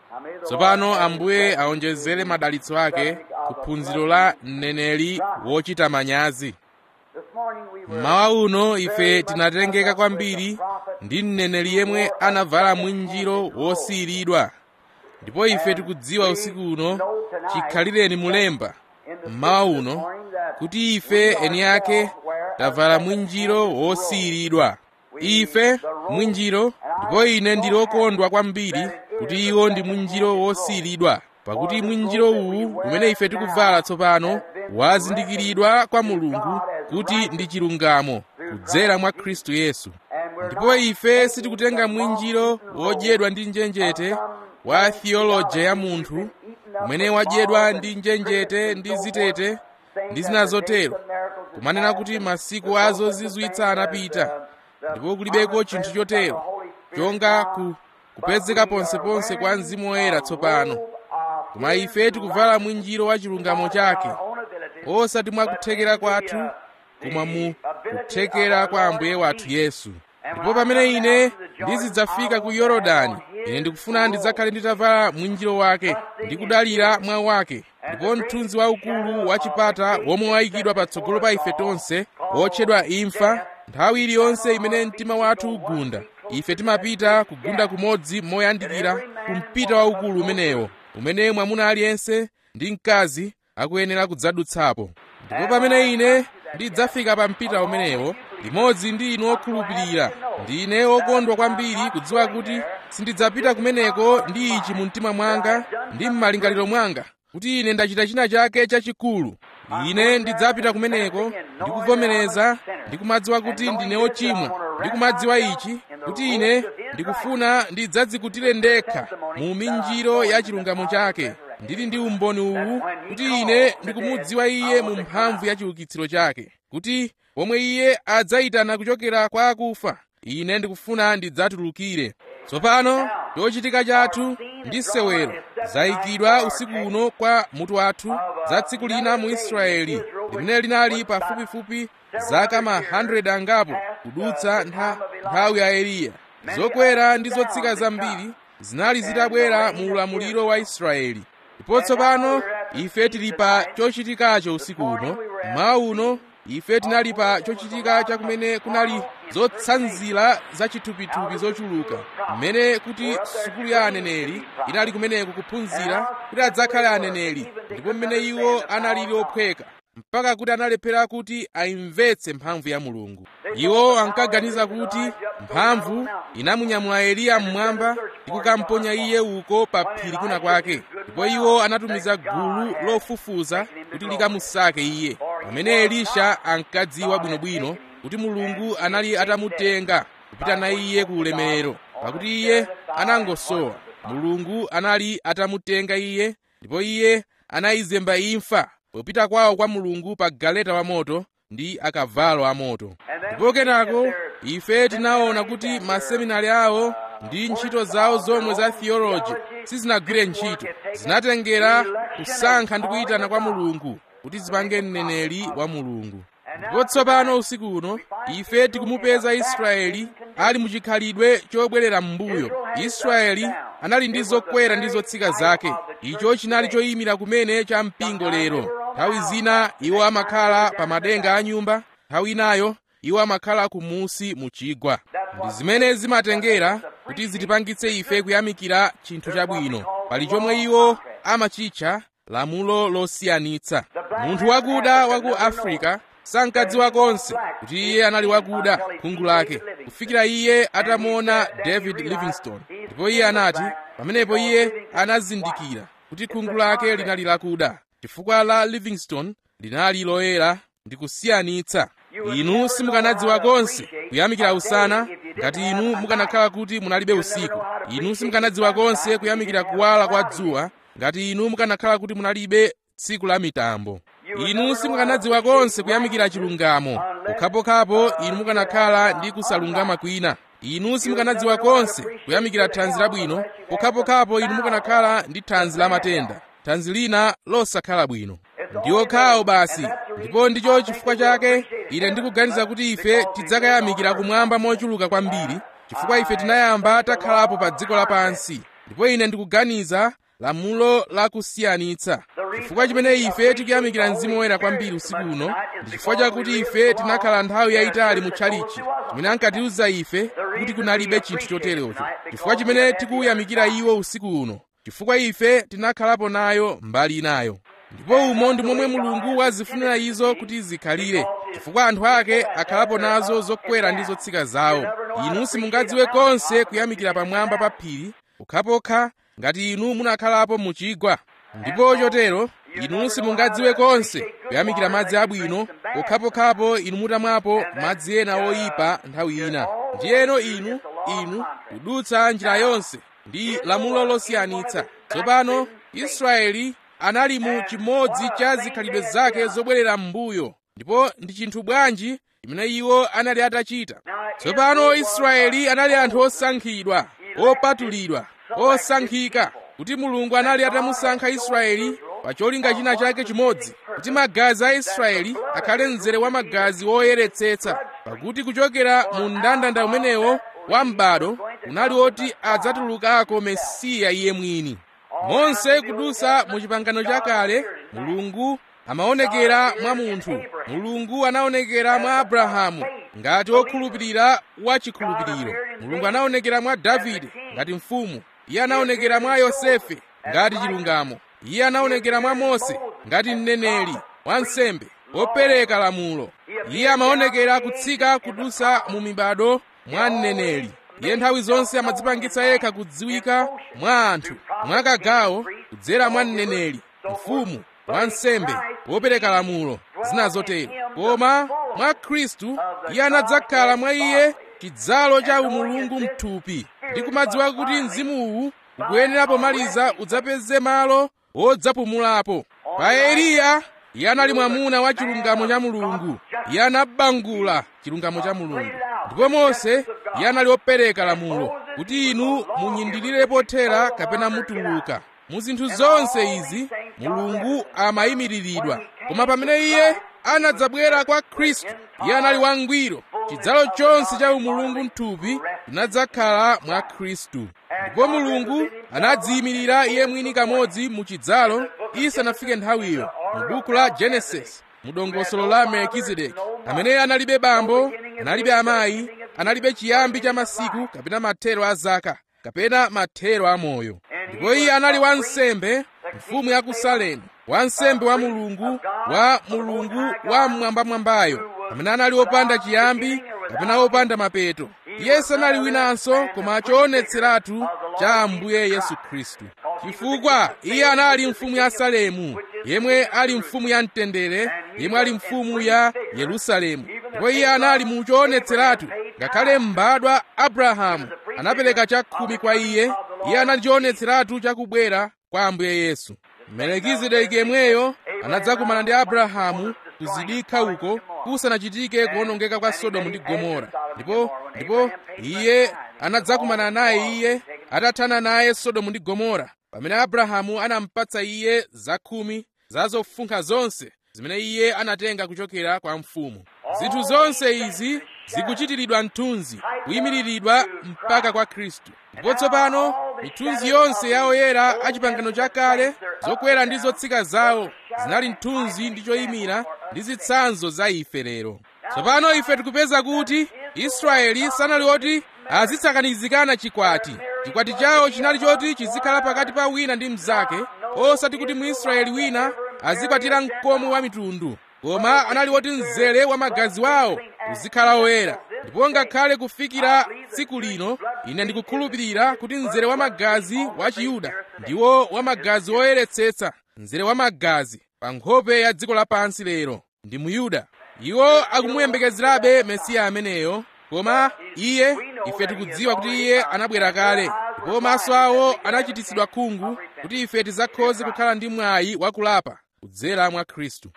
tsopano ambuye aonjezere madalitso ake kuphunziro la mneneri wochita manyazi mmawa uno ife tinatengeka kwambiri ndi mneneri yemwe anavala mwinjiro wosiyiridwa ndipo ife tikudziwa usiku uno chikhalireni mulemba mmawa uno kuti ife eni ake tavala mwinjiro wosiyiridwa ife mwinjiro ndipo ine ndili okondwa kwambiri kuti iwo ndi mwinjiro wosiyiridwa pakuti mwinjiro uwu umene ife tikuvala tsopano wazindikiridwa kwa mulungu kuti ndi chilungamo kudzera mwa khristu yesu ndipo ife sitikutenga mwinjiro wodyedwa ndi njenjete wa theology ya munthu umene wadyedwa ndi njenjete ndi zitete ndi zina zotero kumanena kuti masiku a zozizwitsa anapita ndipo kulibeko chinthu chotero chonga ku kupezeka ponseponse kwa mzimu woyera tsopano koma ife tikuvala mwinjiro wa chilungamo chake osati mwa kuthekera kwathu koma mu kuthekera kwa ambuye wathu yesu ndipo pamene ine ndizidzafika ku yorodani ine ndikufuna ndidzakhale nditavala mwinjiro wake ndi kudalira mwa wake ndipo mthunzi waukulu wa chipata womwe wayikidwa patsogolo pa ife tonse wotchedwa imfa nthawi iliyonse imene mtima wathu ugunda ife timapita kugunda kumodzi moyandikira ku mpita waukulu umenewo umene mwamuna aliyense ndi mkazi akuyenera kudzadutsapo ndipo pamene ine ndidzafika pa mpita umenewo limodzi ndi inu okhulupirira ndine okondwa kwambiri kudziwa kuti sindidzapita kumeneko ndi ichi mu mtima mwanga ndi m'malingaliro mwanga kuti ine ndachita china chake chachikulu ine ndidzapita kumeneko ndikuvomereza ndikumadziwa kuti ndine ochimwa ndikumadziwa ichi kuti ine ndikufuna ndidzadzikutire ndekha mu minjiro ya chilungamo chake ndili ndi umboni uwu kuti ine ndikumudziwa iye mu mphamvu ya chiukitsiro chake kuti pomwe iye adzayitana kuchokera kwa akufa ine ndikufuna ndidzatulukire tsopano chochitika chathu ndi sewero zayikidwa usiku uno kwa mutu wathu za tsiku lina mu israeli limene linali pafupifupi zaka ma 100 angapo kudutsa nthawi ya eliya zokwera ndi zotsika zambiri zinali zitabwera mu ulamuliro wa israeli ndipo tsopano ife tili pa chochitikacho usiku uno mmawa uno ife tinali pa chochitika chakumene kunali zotsanzira za chithupithupi zochuluka mmene kuti sukulu ya aneneri inali kumeneko kuphunzira kuti adzakhale aneneri ndipo mmene iwo analili ophweka mpaka kuti analephera kuti ayimvetse mphamvu ya mulungu iwo ankaganiza kuti mphamvu inamunyamula eliya mmwamba ndi kukamponya iye uko pa phiri kuna kwake ndipo iwo anatumiza gulu lofufuza kuti likamusake iye pamene elisha ankadziwa bwinobwino kuti mulungu anali atamutenga kupita naye iye ku ulemerero pakuti iye anangosowa mulungu anali atamutenga iye ndipo iye anayizemba imfa popita kwawo kwa mulungu pa galeta wa moto ndi akavalo amoto ndipo kenako ife tinaona kuti maseminari awo ndi ntchito zawo zomwe za theology sizinagwire ntchito zinatengera kusankha ndi kuyitana kwa mulungu kuti zipange mneneri wa mulungu ndipo tsopano usiku uno ife tikumupeza israeli ali muchikhalidwe chobwerera m'mbuyo israeli anali ndi zokwera ndi zotsika zake icho chinali choyimira kumene cha mpingo lero nthawi zina iwo amakhala pa madenga a nyumba nthawi inayo iwo amakhala kumusi mu chigwa ndi zimene zimatengera kuti zitipangitse ife kuyamikira chinthu chabwino pali chomwe iwo amachitcha lamulo losiyanitsa munthu wakuda wa ku afrika sankadziwa konse kuti iye anali wakuda khungu lake kufikira iye atamuona david livingstone ndipo iye anati pamenepo iye anazindikira kuti khungu lake linali lakuda chifukwa la livingstone linali loyera ndi kusiyanitsa inu simukanadziwa konse kuyamikira usana ngati inu mukanakhala kuti munalibe usiku inu simukanadziwa konse kuyamikira kuwala kwa dzuwa ngati inu mukanakhala kuti munalibe tsiku la mitambo inu simukanadziwa konse kuyamikira chilungamo pokhapokhapo inu mukanakhala ndi kusalungama kwina inu simukanadziwa konse kuyamikira thanzi labwino pokhapokhapo inu mukanakhala ndi thanzi la matenda thanzi lina losakhala bwino ndi okhawo basi ndipo ndicho chifukwa chake ine ndikuganiza kuti ife tidzakayamikira kumwamba mochuluka kwambiri chifukwa ife tinayamba takhalapo pa dziko lapansi ndipo ine ndikuganiza lamulo lakusiyanitsa chifukwa chimene ife tikuyamikira mzimu woyera kwambiri usiku uno ndi chifukwa chakuti ife tinakhala nthawi yayitali mu tchalichi chimene ankatiuza ife kuti kunalibe chinthu choterocho chifukwa chimene tikuwuyamikira iwo usiku uno chifukwa ife tinakhalapo nayo mbali inayo ndipo umo ndi momwe mulungu wazifunira izo kuti zikhalire chifukwa anthu ake akhalapo nazo zokwera ndi zotsika zawo inu simungadziwe konse kuyamikira pamwamba pa phiri pokhapokha ngati inu munakhalapo mu chigwa ndipo chotero inu simungadziwe konse kuyamikira madzi abwino pokhapokhapo inu mutamwapo madzi ena oyipa nthawi ina ndiyeno inu inu kudutsa njira yonse ndi lamulo losiyanitsa tsopano israeli anali mu chimodzi cha zikhalidwe zake zobwerera m'mbuyo ndipo ndi chinthu bwanji chimene iwo anali atachita tsopano israeli anali anthu osankhidwa opatulidwa osankhika kuti mulungu anali atamusankha israeli pa cholinga china chake chimodzi kuti magazi a israeli akhale mzere wa magazi woyeretsetsa pakuti kuchokera mu mndandanda umenewo wa m'bado unali woti adzatulukako mesiya iye mwini monse kudusa mu chipangano chakale mulungu amaonekera mwa munthu mulungu anaonekera mwa abrahamu ngati wokhulupirira wachikhulupiriro mulungu anaonekera mwa davide ngati mfumu iye anaonekera mwa yosefe ngati chilungamo iye anaonekera mwa mose ngati mneneri wansembe wopereka lamulo iye amaonekera kutsika kudusa mu mibado mwa mneneri iye nthawi zonse amadzipangitsa yekha kudziwika mwa anthu mwakagawo kudzera mwa mneneri mfumu wansembe wopereka lamulo zina zotero koma mwa khristu iye anadzakhala mwa iye chidzalo cha umulungu mthupi ndi kumadziwa kuti mzimuwu ukuyenera pomaliza udzapeze malo wodzapumulapo pa eliya iye anali mwamuna wa chilungamo cha mulungu iye anabangula chilungamo cha mulungu ndipo mose iye anali wopereka lamulo kuti inu munyindirire pothera kapena mutuluka mu zinthu zonse izi mulungu amayimiriridwa koma pamene iye anadzabwera kwa khristu iye anali wangwiro chidzalo chonse cha umulungu mthupi chinadzakhala mwa khristu ndipo mulungu anadziyimirira iye mwini kamodzi mu chidzalo isanafike nthawiyo mu buku la genesis mu dongosolo la melkizedeki amene analibe bambo analibe amayi analibe chiyambi cha masiku kapena mathero a zaka kapena mathero a moyo ndipo iye anali wansembe mfumu ya ku salemu wansembe wa mulungu wa mulungu wa mmwambamwambayo amene anali wopanda chiyambi kapena wopanda mapeto iye sanali winanso koma choonetseratu cha ambuye yesu khristu chifukwa iye anali mfumu ya salemu yemwe ali mfumu ya mtendere yemwe ali mfumu ya yerusalemu ndipo iye anali mu choonetseratu ngakhale m'badwa abrahamu anapereka chakhumi kwa iye iye anali choonetseratu chakubwera kwa ambuye yesu melekizedeki yemweyo anadzakumana ndi abrahamu kuzidikha uko kusanachitike kuwonongeka kwa sodomu ndi gomora ndipo ndipo iye anadzakumana naye iye atathana naye sodomu ndi gomora pamene abrahamu anampatsa iye zakhumi za zofunkha zonse zimene iye anatenga kuchokera kwa mfumu zinthu zonse izi zikuchitiridwa mthunzi kuyimiriridwa mpaka kwa khristu ndipo tsopano mithunzi yonse ya oyera a chipangano chakale zokwera ndi zotsika zawo zinali mthunzi ndi choyimira ndi zitsanzo za ife lero tsopano ife tikupeza kuti israeli sanali oti azitsakanizikana chikwati chikwati chawo chinali choti chizikhala pakati pa wina ndi mnzake osati kuti muisraeli wina azikwatira mkomo wa mitundu koma anali woti mzere wa magazi wawo uzikhala oyera ndipo ngakhale kufikira tsiku lino ine ndikukhulupirira kuti mzere wa magazi wa chiyuda ndiwo wa magazi woyeretsetsa mzere wa magazi pa nkhope ya dziko lapansi lero ndi muyuda iwo akumuyembekezerabe mesiya ameneyo koma iye ife tikudziwa kuti iye anabwera kale ndipo maso awo anachititsidwa khungu kuti ife tidzakhoze kukhala ndi mwayi wakulapa kudzera mwa khristu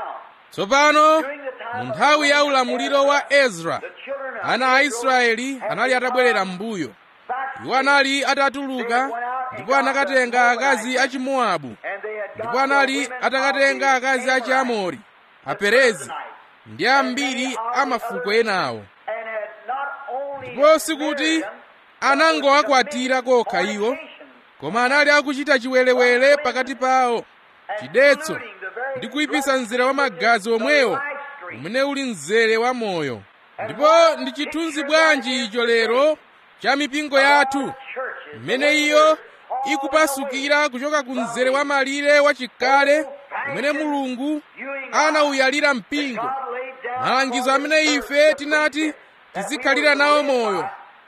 tsopano mu nthawi ya ulamuliro wa ezra ana a israeli anali atabwerera m'mbuyo iwo anali atatuluka ndipo anakatenga akazi a chimowabu ndipo anali atakatenga akazi a chiamori aperezi ndi ambiri a mafuko enawo ndipo sikuti anangowakwatira kokha iwo koma anali akuchita chiwerewere pakati pawo chidetso ndi kuyipisa mzere wa magazi omwewo umene uli mzere wa moyo ndipo ndi chithunzi bwanji icho lero cha mipingo yathu mmene iyo ikupasukira kuchoka ku mzere wa malire wachikale umene mulungu anawuyalira mpingo malangizo amene ife tinati tizikhalira nawo moyo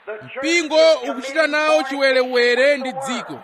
mpingo ukuchita nawo chiwerewere ndi dziko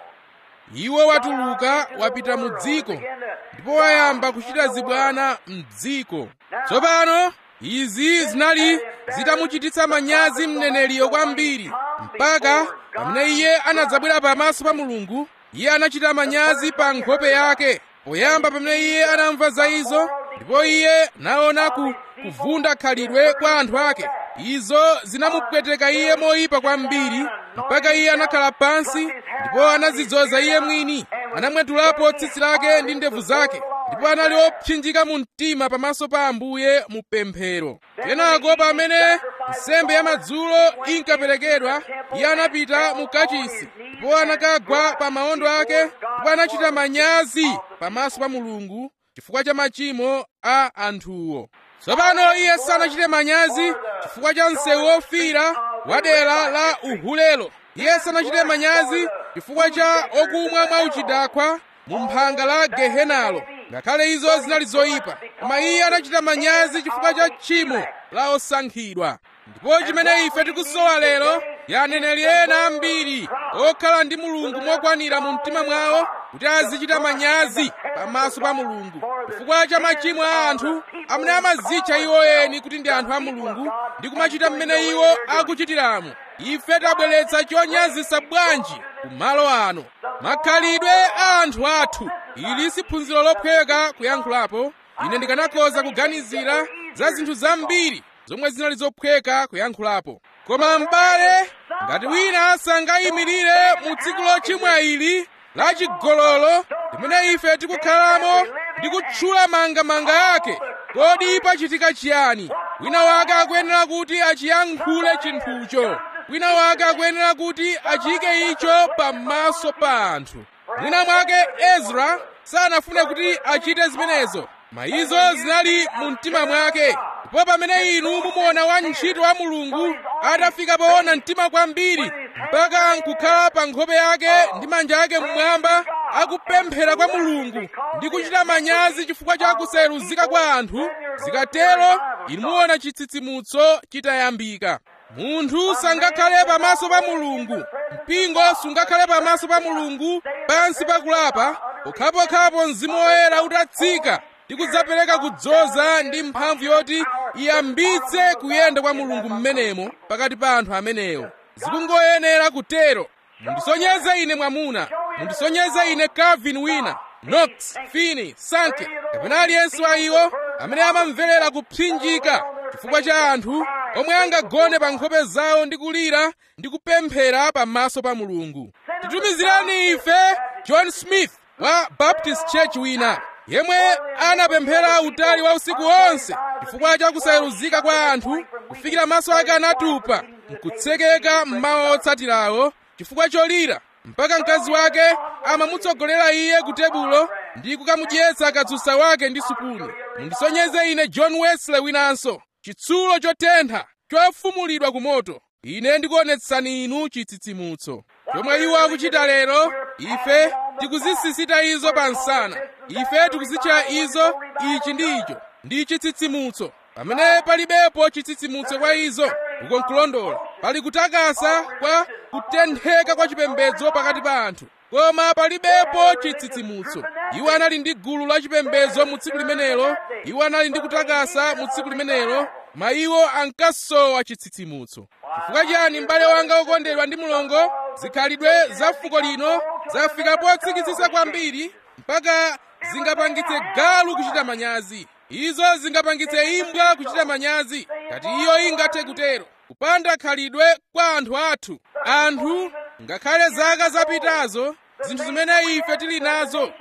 iwo watuluka wapita mu dziko ndipo wayamba kuchita zibwana m'dziko tsopano izi zinali zitamuchititsa manyazi mneneriyo kwambiri mpaka pamene iye anadzabwera pamaso pa mulungu iye anachita manyazi pa nkhope yake poyamba pamene iye anamva za izo ndipo iye naona ku kuvunda khalidwe kwa anthu ake izo zinamupweteka iye moyipa kwambiri mpaka iye anakhala pansi ndipo anazidzoza iye mwini anamwetulapo tsitsi lake ndi ndevu zake ndipo anali opsinjika mu mtima pamaso pa ambuye mu pemphero kenako pamene nsembe ya madzulo inkaperekedwa iye anapita mu kachisi ndipo anakagwa pa maondo ake ndipo anachita manyazi pamaso pa mulungu chifukwa cha machimo a anthuwo tsopano iye sanachite manyazi chifukwa cha msewu wofira wa dera la uhulelo iye sanachite manyazi chifukwa cha okumwa mwauchidakwa mu mphanga la gehenalo ngakhale izo zinali zoyipa koma iye anachita manyazi chifukwa cha tchimo la osankhidwa ndipo chimene ife tikusowa lero ya aneneri ena ambiri okhala ndi mulungu mokwanira mu mtima mwawo kuti azichita manyazi pamaso pa mulungu chifukwa cha machimo a anthu amene amazitcha iwo eni kuti ndi anthu a mulungu ndi kumachita mmene iwo akuchitiramo ife tabweretsa chonyazisa bwanji kumalo ano makhalidwe a anthu athu ili si phunziro lophweka kuyankhulapo ine ndikanakhoza kuganizira za zinthu zambiri zomwe zinali zophweka kuyankhulapo koma m'bale ngati wina sangayimirire mu tsiku lochimwa ili la chigololo limene ife tikukhalamo ndi kutchula mangamanga ake kodi pachitika chiyani wina wake akuyenera kuti achiyankhule chinthucho wina wake akuyenera kuti achiyike icho pamaso pa anthu mwina mwake ezra sanafune kuti achite zimenezo mayizo zinali mu mtima mwake ndipo pamene inu mumuona wantchito wa mulungu atafika poona mtima kwambiri mpaka nkukhala pa nkhope yake ndi manja ake mmwamba akupemphera kwa mulungu ndi kuchita manyazi chifukwa cha kusayeruzika kwa anthu zikatero inu muona chitsitsimutso chitayambika munthu sangakhale pamaso pa mulungu mpingo sungakhale pamaso pa mulungu pansi pakulapa pokhapokhapo mzimu woyera utatsika ndi kudzapereka kudzoza ndi mphamvu yoti iyambitse kuyenda kwa mulungu mmenemo pakati pa anthu amenewo zikungoyenera kutero mundisonyeze ine mwamuna mundisonyeze ine calvin wina knox fini sanke kapena aliyense wa iwo amene amamverera kupsinjika chifukwa cha anthu omwe angagone pa nkhope zawo ndi kulira ndi kupemphera pamaso pa mulungu titumizirani ife john smith wa baptist church wina yemwe anapemphera utali wa usiku wonse chifukwa cha kusayeruzika kwa anthu kufikira maso ake anatupa nkutsekeka mmawa otsatirawo chifukwa cholira mpaka mkazi wake amamutsogolera iye ku tebulo ndi kukamudyetsa katsusa wake ndi supuni mundisonyeze ine john wesley winanso chitsulo chotentha chofumulidwa ku moto ine ndikuonetsani inu chitsitsimutso chomwe iwo akuchita lero ife tikuzisisita izo pa nsana ife tikuzitcha izo ichi ndi icho ndi chitsitsimutso pamene palibepo chitsitsimutso kwa izo uko nkulondola pali kutakasa kwa kutentheka kwa chipembedzo pakati pa anthu koma palibepo chitsitsimutso iwo anali ndi gulu la chipembedzo mu tsiku limenelo iwo anali ndi kutakasa mu tsiku limenelo ma iwo ankasowa chitsitsimutso chifukwa chiyani m'bale wanga wokondedwa ndi mulongo zikhalidwe za fuko lino zafika potsikitsitsa kwambiri mpaka zingapangitse galu kuchita manyazi izo zingapangitse imbwa kuchita manyazi ngati iyo ingathe kutero kupanda khalidwe kwa anthu athu anthu ngakhale zaka zapitazo zinthu zimene ife tili nazo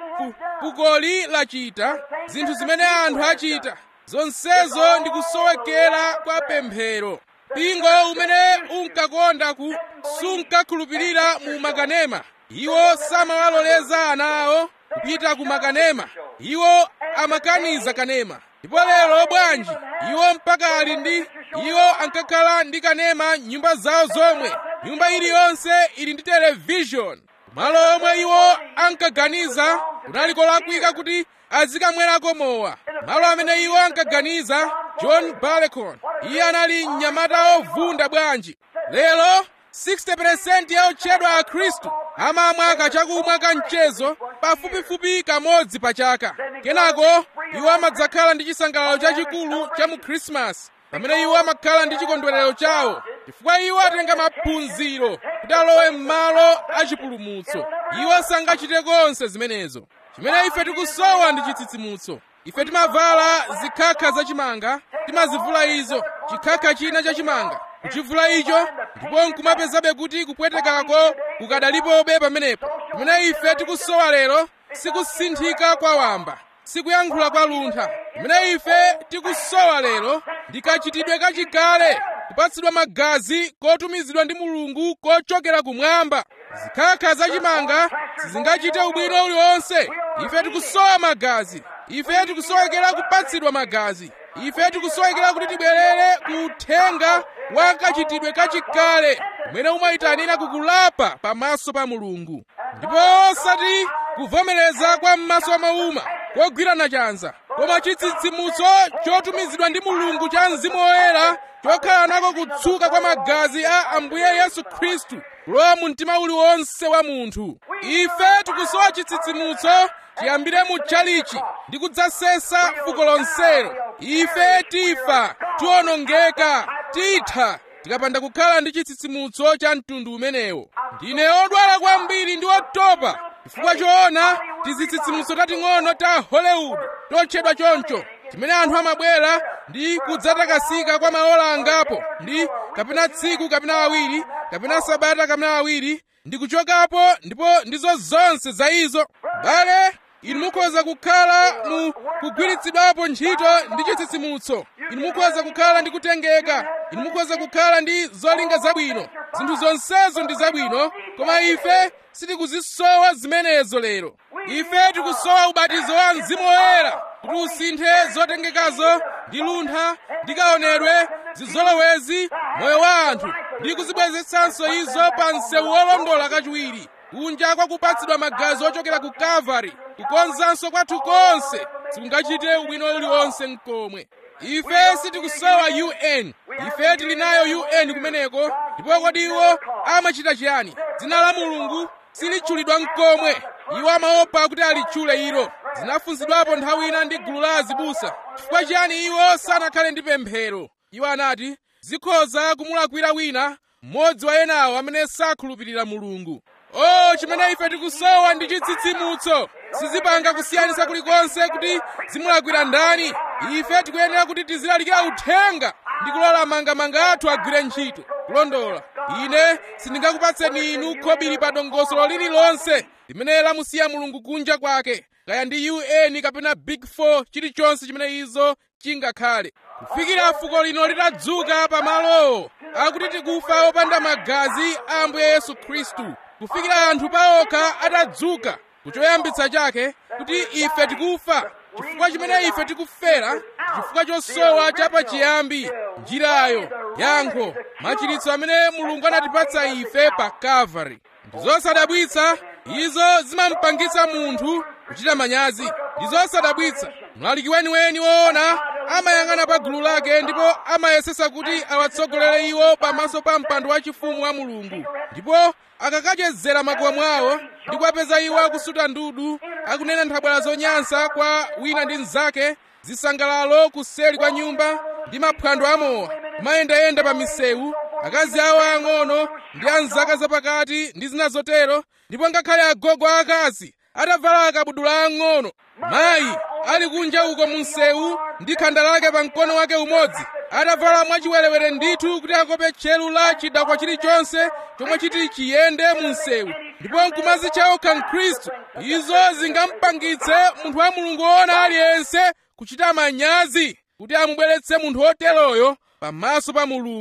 fukoli lachita zinthu zimene anthu achita zonsezo ndi kusowekera kwa pemphero mpingo umene unkakonda ku sunkakhulupirira mu makanema iwo samawaloleza ana awo kupita ku makanema iwo amakaniza kanema ndipo lero bwanji iwo mpaka ali ndi iwo ankakhala ndi kanema nyumba zawo zomwe nyumba iliyonse ili ndi televishoni malo omwe iwo ankaganiza kunali kolakwika kuti azikamwerako mowa malo amene iwo ankaganiza john barleycorn iye anali mnyamata ovunda bwanji lero 60% ya otchedwa a khristu amamwa kachakumwa ka mchezo pafupifupi kamodzi pa chaka kenako iwo amadzakhala ndi chisangalalo chachikulu cha mu khrisimasi pamene iwo amakhala ndi chikondwerero chawo chifukwa iwo atenga maphunziro kuti alowe m'malo achipulumutso iwo sangachite konse zimenezo chimene ife tikusowa ndi chitsitsimutso ife timavala zikhakha zachimanga timazivula izo chikhakha china chachimanga kuchivula icho ndipo nkumapezabe kuti kupwetekako kukadalipobe pamenepo chimene ife tikusowa lero sikusinthika kwa wamba sikuyankhula kwa luntha chimene ife tikusowa lero ndi kachitidwe kachikale kupatsidwa magazi kotumizidwa ndi mulungu kochokera kumwamba zikhakha zachimanga sizingachite ubwino uliwonse ife tikusowa magazi ife tikusowekera kupatsidwa magazi ife tikusowekera kuti tibwerere ku uthenga wa kachitidwe kachikale umene umayitanira kukulapa pamaso pa mulungu ndipo osati kuvomereza kwa m'maso amauma kogwirana chanza koma chitsitsimutso chotumizidwa ndi mulungu cha mzimu woyera chokhala nako kutsuka kwa magazi a ambuye yesu khristu kulowa mu mtima uliwonse wa munthu ife tikusowa chitsitsimutso chiyambire mu tchalichi ndi kudzasesa fuko lonselo ife tifa tiwonongeka titha tikapanda kukhala ndi chitsitsimutso cha mtundu umenewo ndine odwala kwambiri ndi otopa chifukwa choona tizitsitsimutso tating'ono ta hollywood totchedwa choncho timene anthu amabwera ndi kudzatakasika kwa maola angapo ndi kapena tsiku kapena awiri kapena sabata kapena awiri ndi kuchokapo ndipo ndizo zonse za izo bale inu mukhoza kukhala mu kugwiritsidwapo ntchito ndi chitsitsimutso inu mukhoza kukhala ndi kutengeka inu mukhoza kukhala ndi zolinga zabwino zinthu zonsezo ndi zabwino koma ife sitikuzisowa zimenezo lero ife tikusowa ubatizo wa mzimu woyera kuti usinthe zotengekazo ndi luntha ndi kaonedwe zizolowezi moyo wa anthu ndi kuzibwezetsanso izo pa msewu wolondola kachiwiri kunja kwa kupatsidwa magazi ochokera ku kalvari kukonzanso kwathu konse sikungachite ubwino uliwonse mkomwe ife sitikusowa un ife tili nayo un kumeneko ndipo kodi iwo amachita chiyani dzina la mulungu silitchulidwa mkomwe iwo amaopa kuti alitchule ilo zinafunsidwapo nthawi ina ndi gulu la azibusa chifukwa chiyani iwo sanakhale ndi pemphero iwo anati zikhoza kumulakwira wina mmodzi wa enawo amene sakhulupirira mulungu o chimene ife tikusowa ndi chitsitsimutso sizipanga kusiyanisa kulikonse kuti zimulakwira ndani ife tikuyenera kuti tizilalikira uthenga ndi kulola mangamanga athu agwire ntchito kulondola ine sindingakupatseni inu khobiri pa dongosolo lililonse limene lamusiya mulungu kunja kwake kaya ndi un kapena big four chilichonse chimene izo chingakhale kufikira fuko lino litadzuka pamalowo akuti tikufa opanda magazi a ambuye yesu khristu kufikira anthu paokha atadzuka kuchoyambitsa chake kuti ife tikufa chifukwa chimene ife tikufera chifukwa chosowa chapachiyambi njirayo yankho machiritso amene mulungu anatipatsa ife pa kalvari ndizosadabwitsa izo zimampangitsa munthu kuchita manyazi ndizosadabwitsa mlaliki weniweni woona amayang'ana pa gulu lake ndipo amayesesa kuti awatsogolere iwo pamaso pa mpando wachifumu wa mulungu ndipo akakachezera makuwa mwawo ndi kuwapeza iwo akusuta ndudu akunena nthabwala zonyansa kwa wina ndi mnzake zisangalalo kuseli kwa nyumba ndi maphwando amowa kumayendayenda pa misewu akazi awo ang'ono ndi anzaka zapakati ndi zina zotero ndipo ngakhale agogo akazi atavala akabudula ang'ono mayi ali kunja uko mu msewu ndi khanda lake pa mkono wake umodzi atavala mwachiwerewere ndithu kuti akope tcheru la chidakwa chilichonse chomwe chiti chiyende mu msewu ndipo nkumazitcha okha mkhristu izo zingampangitse munthu wa mulungu woona aliyense kuchita manyazi kuti amubweretse munthu woteroyo pamaso pa mulungu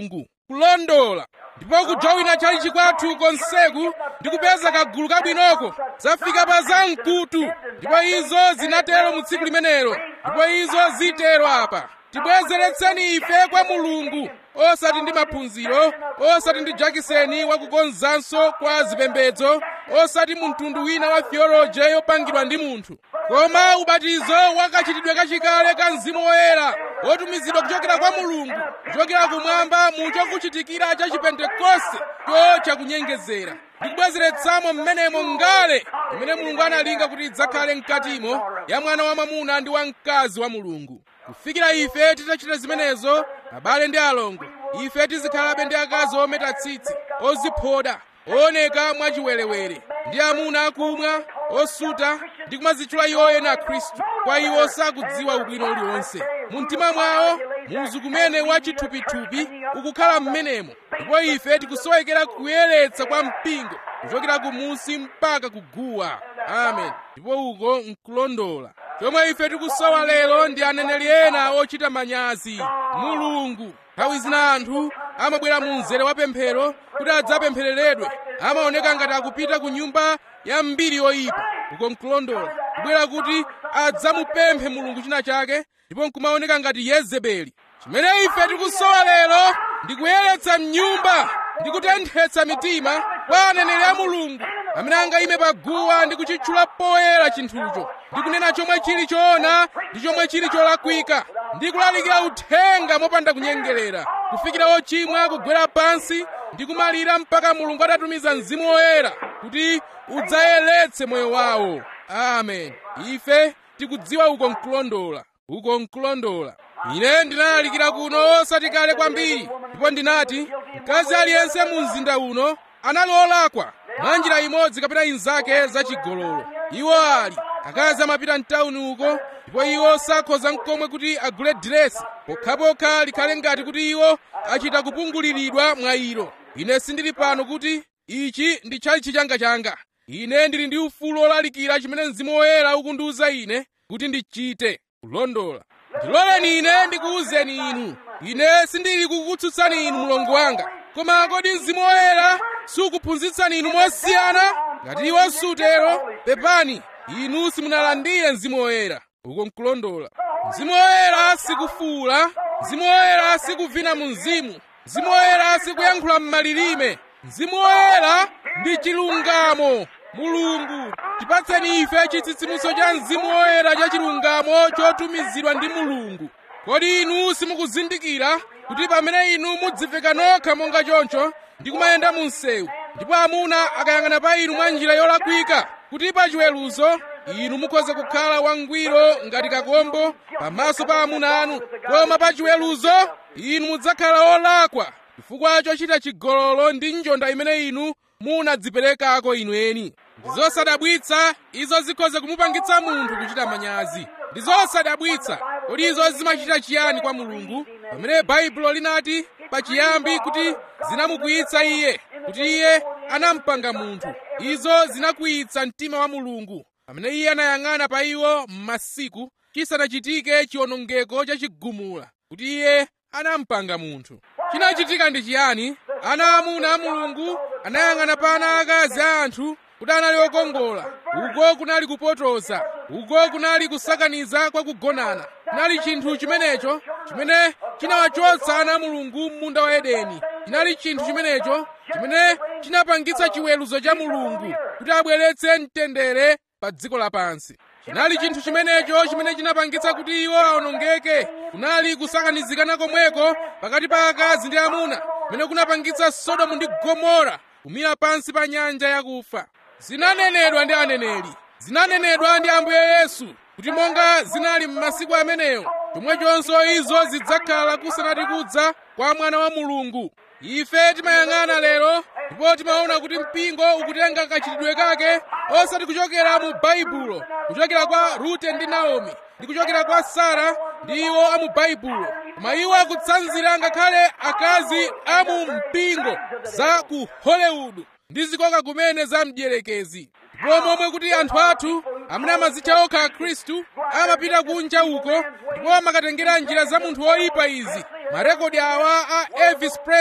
kulondola ndipo kujowina chalichi kwathu konseku ndi kupeza kagulu kabwinoko zafika pa zamkutu ndipo izo zinatero mu tsiku limenelo ndipo izo zitero apa tibwezeretseni ife kwa mulungu osati ndi maphunziro osati ndi jakiseni wakukonzanso kwa zipembedzo osati mu mtundu wina wa theoloji yopangidwa ndi munthu koma ubatizo wakachitidwe kachikale ka mzimu woyera wotumizidwa kuchokera kwa mulungu kuchokera kumwamba mu chokuchitikira cha chipentekoste cho chakunyengezera ndikubwezeretsamo mmenemo ngale imene mulungu analinga kuti idzakhale mkatimo ya mwana wa mwamuna ndi wa mkazi wa mulungu kufikira ife titachita zimenezo abale ndi alongo ife tizikhalabe ndi akazi ometa tsitsi oziphoda ooneka mwachiwerewere ndi amuna akumwa osuta ndi kumadzitchula iwo ena khristu kwa iwo sakudziwa ubwino uliwonse mu mtima mwawo muzu kumene wachithupithupi ukukhala m'menemo ndipo ife tikusowekera kuyeretsa kwa mpingo kuchokera kumunsi mpaka kuguwa amen ndipo uko nkulondola chomwe ife tikusowa lero ndi aneneri ena ochita manyazi mulungu nthawi zina anthu amabwera mu mzere wa pemphero kuti adzapemphereredwe amaoneka ngati akupita ku nyumba ya mbiri yoyipa uko nkulondola kubwera kuti adzamupemphe mulungu china chake ndipo nkumaoneka ngati yezebeli chimene ife tikusowa lero ndi kuyeretsa mnyumba ndi kutenthetsa mitima kwa aneneri a mulungu amene angayime paguwa ndi kuchitchula poyera chinthucho ndi kunena chomwe chili choona ndi chomwe chili cholakwika ndi kulalikira uthenga mopanda kunyengerera kufikira ochimwa kugwera pansi ndi kumalira mpaka mulungu atatumiza mzimu woyera kuti udzayeretse moyo wawo amen ife tikudziwa uko nkulondola uko nkulondola ine ndinalalikira kuno osati kale kwambiri ndipo ndinati mkazi aliyense mu mzinda uno anali olakwa mwa njira imodzi kapena inzake zachigololo iwo ali akazi amapita mtawuni uko ndipo iwo sakhoza mkomwe kuti agule diresi pokhapokha likhale ngati kuti iwo achita kupunguliridwa mwa ilo ine sindili pano kuti ichi ndi chalichi changa ine ndili ndi ufulu olalikira chimene mzimu woyera ukundiwuza ine kuti ndichite kulondola ndiloleni ine ndikuwuzeni inu ine sindili kukutsutsani inu mlongo wanga koma kodi mzimu woyera sukuphunzitsani inu mosiyana ngati iwo sutero pepani inu simunalandire mzimu woyera uko nkulondola mzimu woyera sikufuula mzimu woyera sikuvina mu mzimu mzimu woyera sikuyankhula m'malilime mzimu woyera ndi chilungamo mulungu tipatseni ife chitsitsimutso cha mzimu woyera cha chilungamo chotumizidwa ndi mulungu kodi inu simukuzindikira kuti pamene inu mudziveka nokha monga choncho ndi kumayenda mu msewu ndipo amuna akayang'ana pa inu mwa njira yolakwika kuti pa chiweruzo inu mukhoza kukhala wangwiro ngati kakombo pamaso pa amuna anu koma pa chiweruzo inu mudzakhala olakwa chifukwa chochita chigololo ndi njonda imene inu munadziperekako inu eni ndi zosadabwitsa izo zikhoza kumupangitsa munthu kuchita manyazi ndi zosadabwitsa kodi izo zimachita chiyani kwa mulungu pamene baibulo linati pachiyambi kuti zinamukwiyitsa iye kuti iye anampanga munthu izo zinakwiyitsa mtima wa mulungu pamene iye anayang'ana pa iwo m'masiku chisanachitike chiwonongeko chachigumula kuti iye anampanga munthu chinachitika ndi chiyani ana amuna a mulungu anayang'ana pa ana akazi a anthu kuti anali okongola uko kunali kupotoza uko kunali kusakaniza kwa kugonana kunali chinthu chimenecho chimene chinawachotsa ana a mulungu m'munda wa edeni chinali chinthu chimenecho chimene chinapangitsa chiweruzo cha mulungu kuti abweretse mtendere pa dziko lapansi chinali chinthu chimenecho chimene chinapangitsa kuti iwo awonongeke kunali kusakanizikana komweko pakati pa akazi ndi amuna kumene kunapangitsa sodomu ndi gomora kumira pansi pa nyanja yakufa zinanenedwa ndi aneneri zinanenedwa ndi ambuye yesu kuti monga zinali m'masiku amenewo chomwechonso izo zidzakhala kusanati kudza kwa mwana wa mulungu ife timayang'ana lero ndipo timaona kuti mpingo ukutenga kachitidwe kake osati kuchokera mu baibulo kuchokera kwa rute ndi naomi ndi kuchokera kwa sara ndi iwo a mu baibulo koma iwo akutsanzira ngakhale akazi a mu mpingo za ku hollywood ndi zikoka kumene za mdierekezi ndipo momwe kuti anthu athu amene amadzitcha okha akhristu amapita kunja uko ndipo amakatengera njira za munthu woyipa izi marekodi awa a elvis presley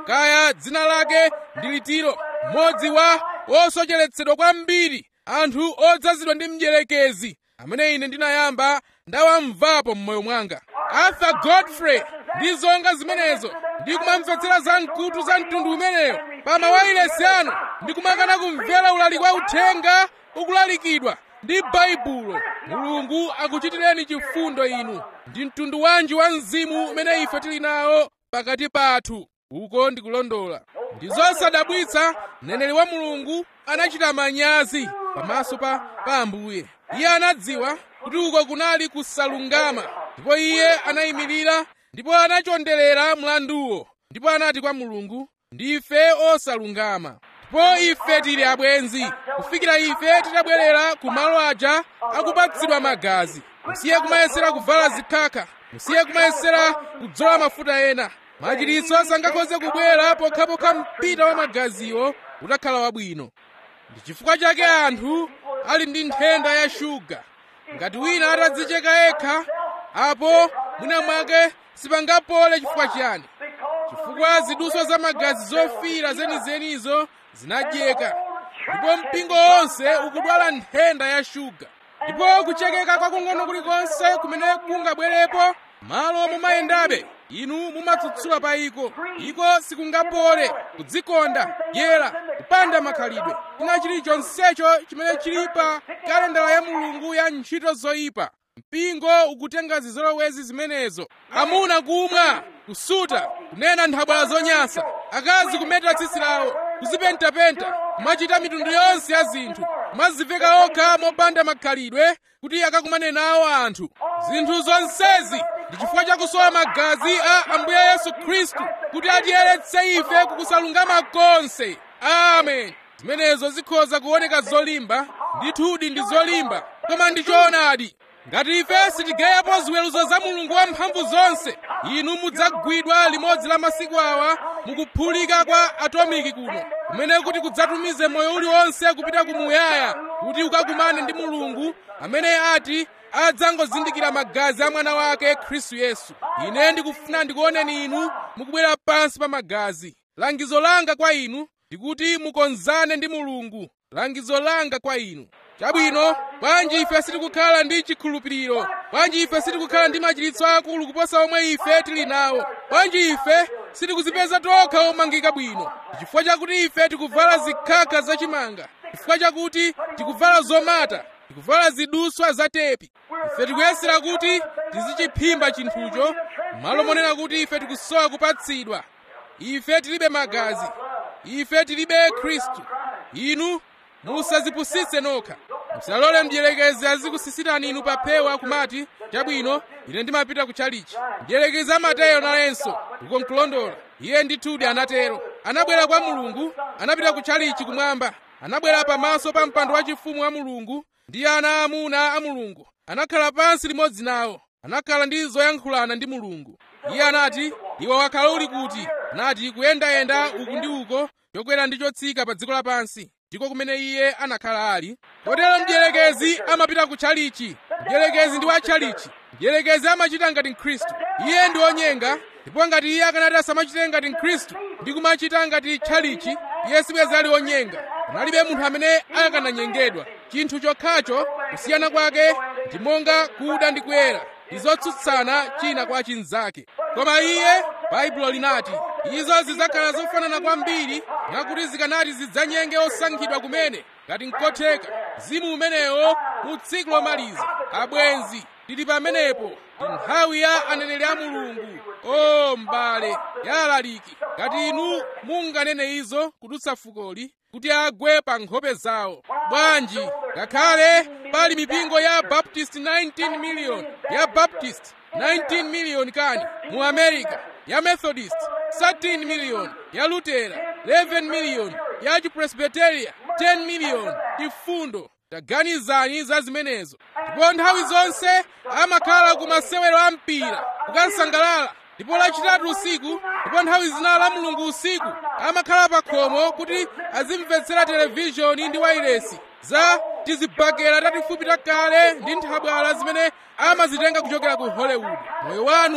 kaya dzina lake ndi litiro mmodzi wa osocheretsedwa kwambiri anthu odzazidwa ndi mdierekezi amene ine ndinayamba ndawamvapo m'moyo mwanga arthur godfrey ndi zonga zimenezo ndi kumamvetsera za mkutu za mtundu umeneyo pa mawayilesi anu ndi kumakana kumvera ulaliki wa uthenga ukulalikidwa ndi baibulo mulungu akuchitireni chifundo inu ndi mtundu wanji wa mzimu umene ife tili nawo pakati pathu uko ndikulondola ndi zosadabwitsa mneneri wa mulungu anachita manyazi pamaso pa, pa ambuye iye anadziwa kuti uko kunali kusalungama ndipo iye anayimirira ndipo anachonderera mlanduwo ndipo anati kwa mulungu ndife osalungama ndipo ife tili abwenzi kufikira ife titabwerera ku malo aja akupatsidwa magazi musiye kumayesera kuvala zikhakha musiye kumayesera kudzola mafuta ena machiritso sangakhoze kubwera pokhapokha mpita wa magaziwo utakhala wabwino ndi chifukwa chake anthu ali ndi nthenda ya shuga ngati wina atadzicheka yekha apo mwina mwake sipangapole chifukwa chiyani chifukwa zidutswa za magazi zofira zenizenizo zinadyeka ndipo mpingo wonse ukudwala nthenda ya shuga ndipo kuchekeka kwakung'ono kulikonse kumene kungabwerepo malo mumayendabe inu mumatsutsula pa iko iko sikungapole kudzikonda dyera kupanda makhalidwe china chilichonsecho chimene chili pa kalendala ya mulungu ya ntchito zoyipa mpingo ukutenga zizolowezi zimenezo amuna kumwa kusuta kunena nthabwala zonyansa akazi kumeta tsitsi lawo kuzipentapenta kumachita mitundu yonse ya zinthu kumaziveka okha mopanda makhalidwe kuti akakumane nawo anthu zinthu zonsezi ndi chifukwa chakusowa magazi a ambuye yesu khristu kuti atiyeretse ife kukusalungama konse amen zimenezo zikhoza kuoneka zolimba ndithudi ndi zolimba koma ndi choonadi ngati ife sitigayapo ziweruzo za mulungu wamphamvu zonse inu mudzagwidwa limodzi la masiku awa mukuphulika kwa atomiki kuno kumene kuti kudzatumize moyo uliwonse kupita kumuyaya kuti ukakumane ndi mulungu amene ati adzangozindikira magazi a mwana wake khristu yesu ine ndikufuna ndikuoneni inu mukubwera pansi pa magazi langizo langa kwa inu ndikuti mukonzane ndi mulungu langizo langa kwa inu chabwino bwanji ife sitikukhala ndi chikhulupiriro bwanji ife sitikukhala ndi machiritso akulu kuposa omwe ife tili nawo bwanji ife sitikuzipeza tokha omangika bwino chifukwa chakuti ife tikuvala zikhakha zachimanga chifukwa chakuti tikuvala zomata tikuvala ziduswa za tepi ife tikuyesera kuti tizichiphimba chinthucho malo monena kuti ife tikusowa kupatsidwa ife tilibe magazi ife tilibe khristu inu musazipusitse nokha musalole mdierekezi azikusisitani inu pa phewa kumati chabwino ine ndimapita ku chalichi mdierekezi amatero nayenso uko nkulondola iye ndithudi anatero anabwera kwa mulungu anapita ku chalichi kumwamba anabwera pamaso pa mpando wachifumu wa mulungu ndi ana amuna a mulungu anakhala pansi limodzi nawo anakhala ndi zoyankhulana ndi mulungu iye anati iwe wakhala uli kuti anati kuyendayenda uku ndi uko chokwera ndi chotsika pa dziko lapansi ndiko kumene iye anakhala ali kotero mdierekezi amapita ku tchalichi mdierekezi ndi wa tchalichi mdierekezi amachita ngati mkhristu iye ndi onyenga ndipo ngati iye akanati asamachite ngati mkhristu ndi kumachita ngati tchalichi iye sibweza ali onyenga panalibe munthu amene akananyengedwa chinthu chokhacho kusiyana kwake ndi monga kuda ndi kuyera ndi zotsutsana china kwa chinzake koma iye baibulo linati izo zidzakhala zofanana kwambiri nakuti zikanati zidzanyenge osankhidwa kumene ngati nkotheka mzimu umenewo mu tsiku lomaliza abwenzi tili pamenepo ndi nthawi ya aneneri a mulungu o m'bale ya alaliki ngati inu munganene izo kudutsa fukoli kuti agwe pa nkhope zawo bwanji ngakhale pali mipingo ya baptist 19 million ya baptist 19 million kani mu america ya methodist 13 million ya lutera 11 million ya chipresbiteria 10 million chifundo taganizani za zimenezo ndipo nthawi zonse amakhala ku masewero a mpira kukasangalala ndipo lachitatu usiku ndipo nthawi zina la mulungu usiku amakhala pa khomo kuti azimvetsera televishoni ndi wailesi za tizibakera tatifupi takale ndi nthabwala zimene amazitenga kuchokera ku hollywood moyo wanu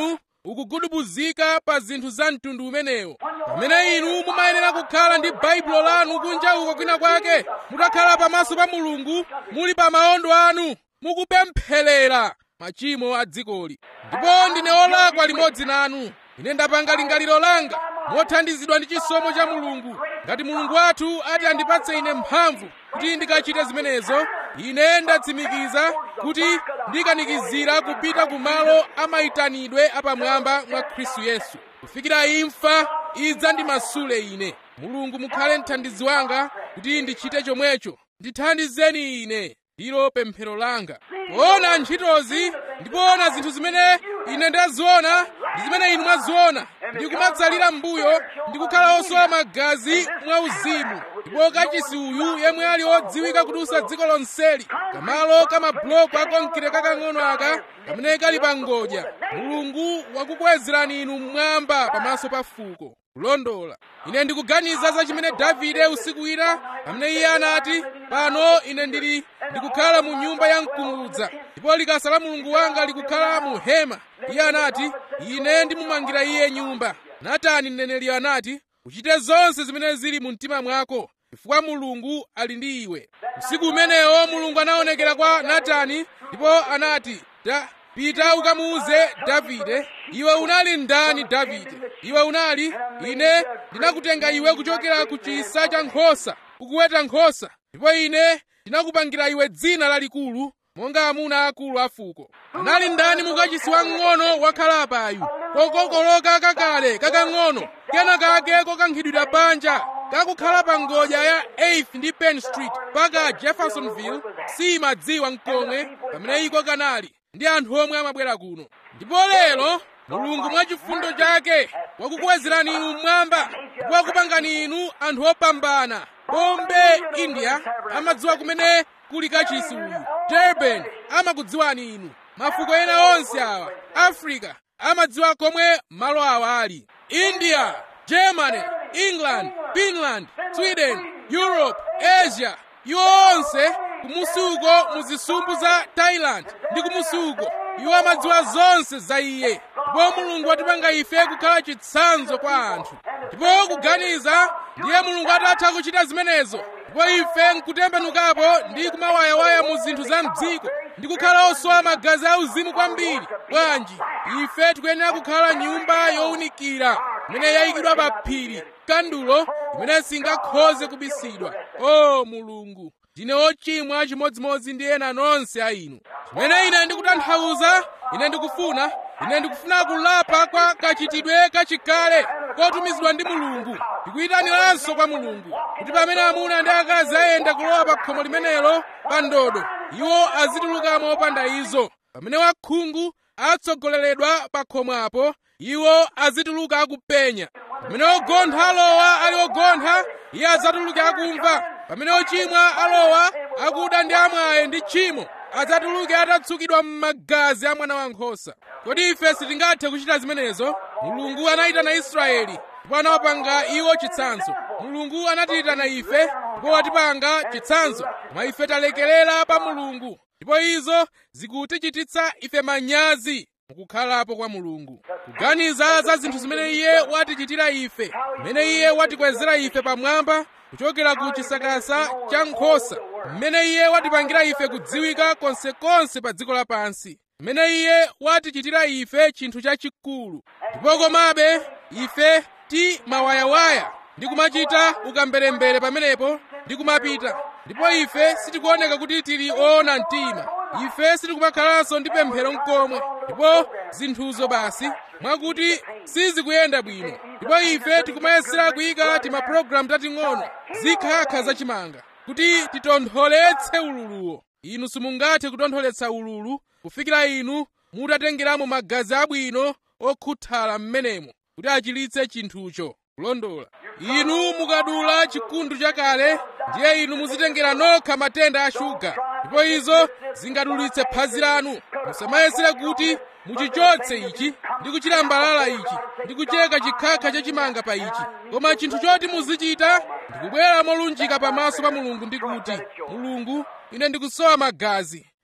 ukugudubuzika pa zinthu za mtundu umenewo pamene inu mumayenera kukhala ndi baibulo lanu kunja uko kwina kwake mutakhala pamaso pa mulungu muli pa maondo anu mukupempherera machimo a dzikoli ndipo ndine olakwa limodzi nanu ine ndapanga lingaliro langa mothandizidwa ndi chisomo cha mulungu ngati mulungu wathu ati andipatse ine mphamvu kuti ndikachite zimenezo ine ndatsimikiza kuti ndikanikizira kupita ku malo amayitanidwe apamwamba mwa khristu yesu kufikira imfa idza ndimasule ine mulungu mukhale mthandizi wanga kuti ndichite chomwecho ndithandizeni ine ndilo pemphero langa poona ntchitozi ndipoona zinthu zimene ine ndaziona ndi zimene inu mwaziona ndikumatsalira m'mbuyo ndikukhala osowa magazi mwa uzimu ndipo kachisi uyu yemwe ali odziwika kudutsa dziko lonseli kamalo kamabuloko akonkire kakang'ono aka kamene kali pa ngodya mulungu wakukwezerani inu mmwamba pamaso pa fuko kulondola ine ndikuganiza za chimene davide usiku wina pamene iye anati pano ine ndili ndikukhala mu nyumba ya mkungudza ndipo likasa la mulungu wanga likukhala mu hema iye anati ine ndimumangira iye nyumba natani mneneri anati uchite zonse zimene zili mu mtima mwako chifukwa mulungu ali ndi iwe usiku umenewo mulungu anaonekera kwa natani ndipo anati da pita ukamuuze davide iwe unali ndani davide iwe unali ine ndinakutenga iwe kuchokera ku chisa cha nkhosa ukuweta nkhosa ndipo ine ndinakupangira iwe dzina lalikulu monga amuna akulu a fuko anali ndani mukachisi wamng'ono wakhala payu kokokoloka kakale kakang'ono kena kake kokankhidwira banja kakukhala pa ngodya ya 8th ndi penn street paka jeffersonville simadziwa mkomwe pamene iko kanali ndi anthu omwe amabwera kuno ndipo lero mulungu mwa chifundo chake wakukwezerani inu mmwamba ndipo wakupangani inu anthu opambana bombe india amadziwa kumene kuli kachisi uyu durban amakudziwani inu mafuko ena onse awa africa amadziwa komwe malo awa ali india germany england finland sweden europe asia iwo onse kumusi uko muzisumbu za thailand ndi kumusi uko iwo amadziwa zonse za iye ndipo mulungu watipanga ife kukhala chitsanzo kwa anthu ndipo kuganiza ndiye mulungu atatha kuchita zimenezo ndipo ife nkutembenukapo ndi kumawayawaya mu zinthu za mdziko ndi kukhala osowa magazi auzimu kwambiri bwanji ife tikuyenera kukhala nyumba yowunikira imene yayikidwa pa phiri kandulo imene singakhoze kubisidwa o mulungu ndine ochimwa chimodzimodzi ndi ena nonse a inu chimene ine ndikutanthauza ine ndikufuna ine ndikufuna kulapa kwa kachitidwe kachikale kotumizidwa ndi mulungu ndikuyitaniranso kwa mulungu kuti pamene amuna ndi akazi ayenda kulowa pa khomo limenelo pa ndodo iwo azitulukamo opanda izo pamene wakhungu atsogoleredwa pa khomopo iwo azituluka akupenya pamene ogontha alowa ali ogontha iye adzatuluke akumva pamene ochimwa alowa akuda ndi amwaye ndi tchimo adzatuluke atatsukidwa m'magazi a mwana wankhosa kodi ife sitingathe kuchita zimenezo mulungu anayitana israeli ndipo anawapanga iwo chitsanzo mulungu anatiyitana ife ndipo watipanga chitsanzo koma ife talekerera pa mulungu ndipo izo zikutichititsa ife manyazi mukukhalapo kwa mulungu kuganiza za zinthu zimene iye watichitira ife mmene iye watikwezera ife pamwamba kuchokera ku chisakasa cha nkhosa mmene iye watipangira ife kudziwika konsekonse pa dziko lapansi mmene iye watichitira ife chinthu chachikulu ndipo komabe ife ti mawayawaya ndi kumachita ukamberembere pamenepo ndi kumapita ndipo ife sitikuoneka kuti tili oona mtima ife sitikumakhalanso ndi pemphero mkomwe ndipo zinthuzo basi mwakuti sizikuyenda bwino ndipo ife tikumayesera kuyika timapulogalamu tating'ono zikhakha zachimanga kuti titontholetse ululuwo inu simungathe kutontholetsa ululu kufikira inu mutatengeramo magazi abwino okhuthala m'menemo kuti achilitse chinthucho kulondola inu mukadula chikundu chakale ndiye inu muzitengera nokha matenda a shuga ndipo izo zingadulitse phazi lanu musamayesere kuti muchichotse ichi ndi kuchilambalala ichi ndi kucheka chikhakha chachimanga pa ichi koma chinthu choti muzichita ndikubwera molunjika pamaso pa mulungu ndi kuti mulungu ine ndikusowa magazi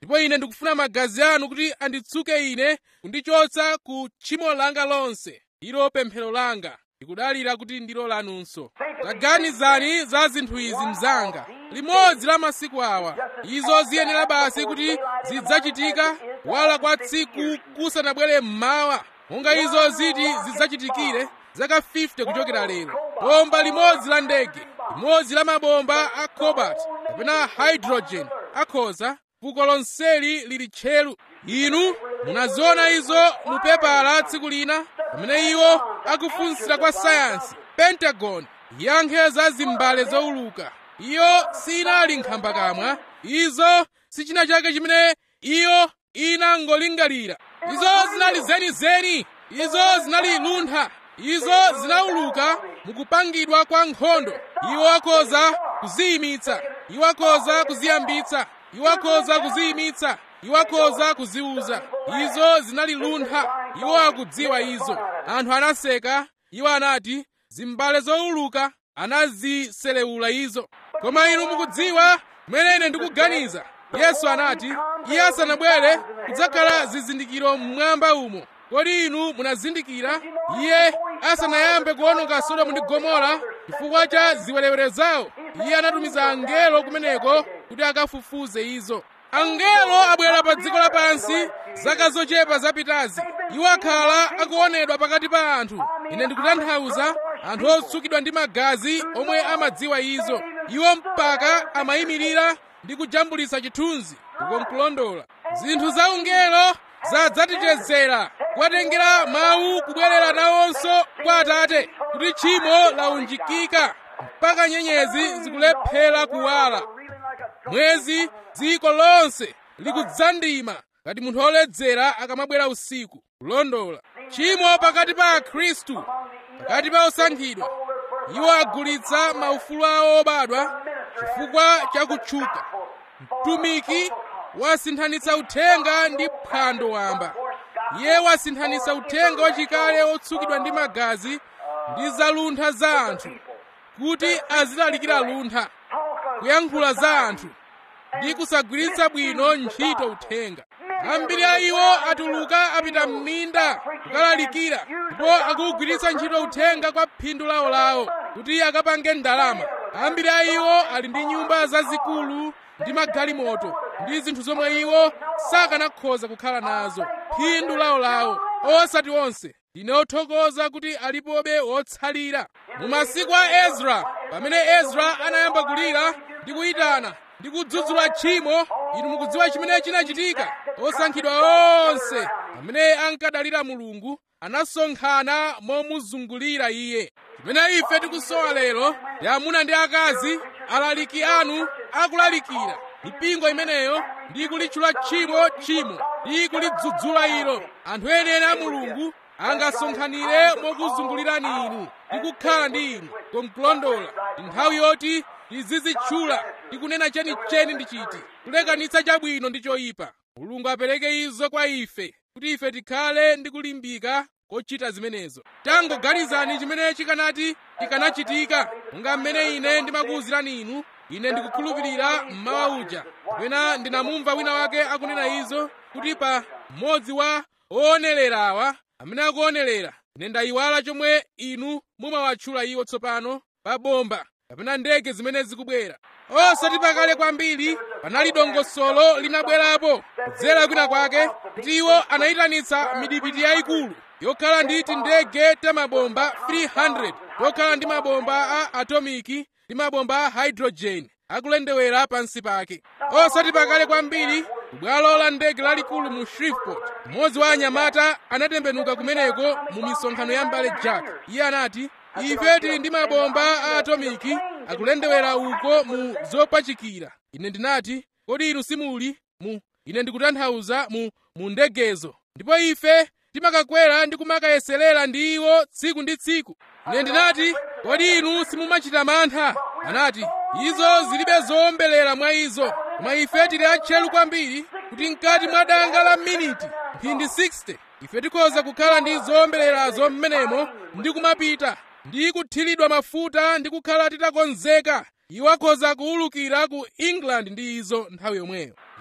ndipo ine ndikufuna magazi anu kuti anditsuke ine kundichotsa ku tchimo langa lonse ilo pemphero langa ndikudalira kuti ndilo lanunso taganizani za zinthu izi mzanga limodzi la masiku awa izo ziyenera basi kuti zidzachitika wala kwa tsiku kusanabwere mmawa monga izo ziti zidzachitikire zaka 50 kuchokera lero bomba limodzi la ndege limodzi la mabomba a cobalt kapena hydrogen akhoza fuko lonseli lili tcheru inu munaziona izo mu pepala tsiku lina pamene iwo akufunsira kwa sayansi pentagon yankhe za zimbale zowuluka iyo sinali nkhambakamwa izo si china chake chimene iyo inangolingalira izo zinali zenizeni izo zinali luntha izo zinawuluka mukupangidwa kwa nkhondo iwo akhoza kuziyimitsa iwo akhoza kuziyambitsa iwo akhoza kuziyimitsa iwo akhoza kuziuza izo zinali luntha iwo akudziwa izo anthu anaseka iwo anati zimbale zowuluka anaziselewula izo koma inu mukudziwa mmene ine ndikuganiza yesu anati iye asanabwere kudzakhala zizindikiro mmwamba umo kodi inu munazindikira iye asanayambe kuwononga sodomu ndi gomora chifukwa cha ziwerewere zawo iye anatumiza angelo kumeneko kuti akafufuze izo angelo abwera pa dziko lapansi zaka zochepa zapitazi iwo akhala akuonedwa pakati pa anthu ine ndikutanthauza anthu otsukidwa ndi magazi omwe amadziwa izo iwo mpaka amayimirira ndi kujambulitsa chithunzi ukonkulondola zinthu za ungelo zadzatichezera kuwatengera mawu kubwerera nawonso kwa atate kuti tchimo launjikika mpaka nyenyezi zikulephera kuwala mwezi dziko lonse likudzandima ngati munthu oledzera akamabwera usiku kulondola tchimo pakati pa akhristu pakati pa osankhidwa iwo agulitsa maufulu awo obadwa chifukwa cha kutchuka mtumiki wasinthanitsa uthenga ndi phwando wamba iye wasinthanitsa uthenga wachikale otsukidwa ndi magazi ndi zaluntha za anthu kuti azilalikira luntha kuyankhula za anthu ndi kusagwiritsa bwino ntchito uthenga ambiri a iwo atuluka apita m'minda kukalalikira ndipo akugwiritsa ntchito uthenga kwa phindu lawolawo kuti akapange ndalama ambiri a iwo ali ndi nyumba zazikulu ndi magalimoto ndi zinthu zomwe iwo sakanakhoza kukhala nazo phindu lawolawo osati onse ndine othokoza kuti alipobe wotsalira mu masiku a ezra pamene ezra anayamba kulira ndi kuyitana ndi kudzudzula tchimo inu mukudziwa chimene chinachitika osankhidwa onse amene ankadalira mulungu anasonkhana momuzungulira iye chimene ife tikusowa lero ndi amuna ndi akazi alaliki anu akulalikira mipingo imeneyo ndi kulitchula tchimo tchimo ndi kulidzudzula ilo anthu enieni a mulungu angasonkhanire mokuzungulirani inu ndi kukhala ndi inu konkulondola ndi nthawi yoti tizizitchula ndi kunena chenicheni ndi chiti kulekanitsa chabwino ndi choyipa mulungu apereke izo kwa ife kuti ife tikhale ndi kulimbika kochita zimenezo tangoganizani chimene chikanati chikanachitika monga mmene ine ndimakuwuzirani inu ine ndikukhulupirira mmawa uja kapena ndinamumva wina wake akunena izo kuti pa mmodzi wa oonelerawa amene akuonelera ine ndayiwala chomwe inu mumawatchula iwo tsopano pa bomba kapena ndege zimene zikubwera osati pakale kwambiri panali dongosolo linabwerapo kudzera kwina kwake kuti iwo anayitanitsa midipiti yayikulu yokhala ndi tindege tamabomba 300 tokhala ndi mabomba a atomiki ndi mabomba a hydrogen akulendewera pansi pake osati pakale kwambiri kubwalo la ndege lalikulu mu shreveport mmodzi wa anyamata anatembenuka kumeneko mu misonkhano ya mbale jack iye anati ife tili ndi mabomba a atomiki akulendewera uko mu zopachikira ine ndinati kodi inu simuli mu ine ndikutanthauza mu mu ndegezo ndipo ife timakakwera ndi kumakayeserera ndi iwo tsiku ndi tsiku ine ndinati kodi inu simumachita mantha anati izo zilibe zowombelera mwa izo koma ife tili atcheru kwambiri kuti mkati mwa danga la miniti mphindi 60 ife tikhoza kukhala ndi zowombelerazo mmenemo ndi kumapita ndi kuthiridwa mafuta ndi kukhala titakonzeka iwo akhoza kuwulukira ku england ndi izo nthawi yomweyo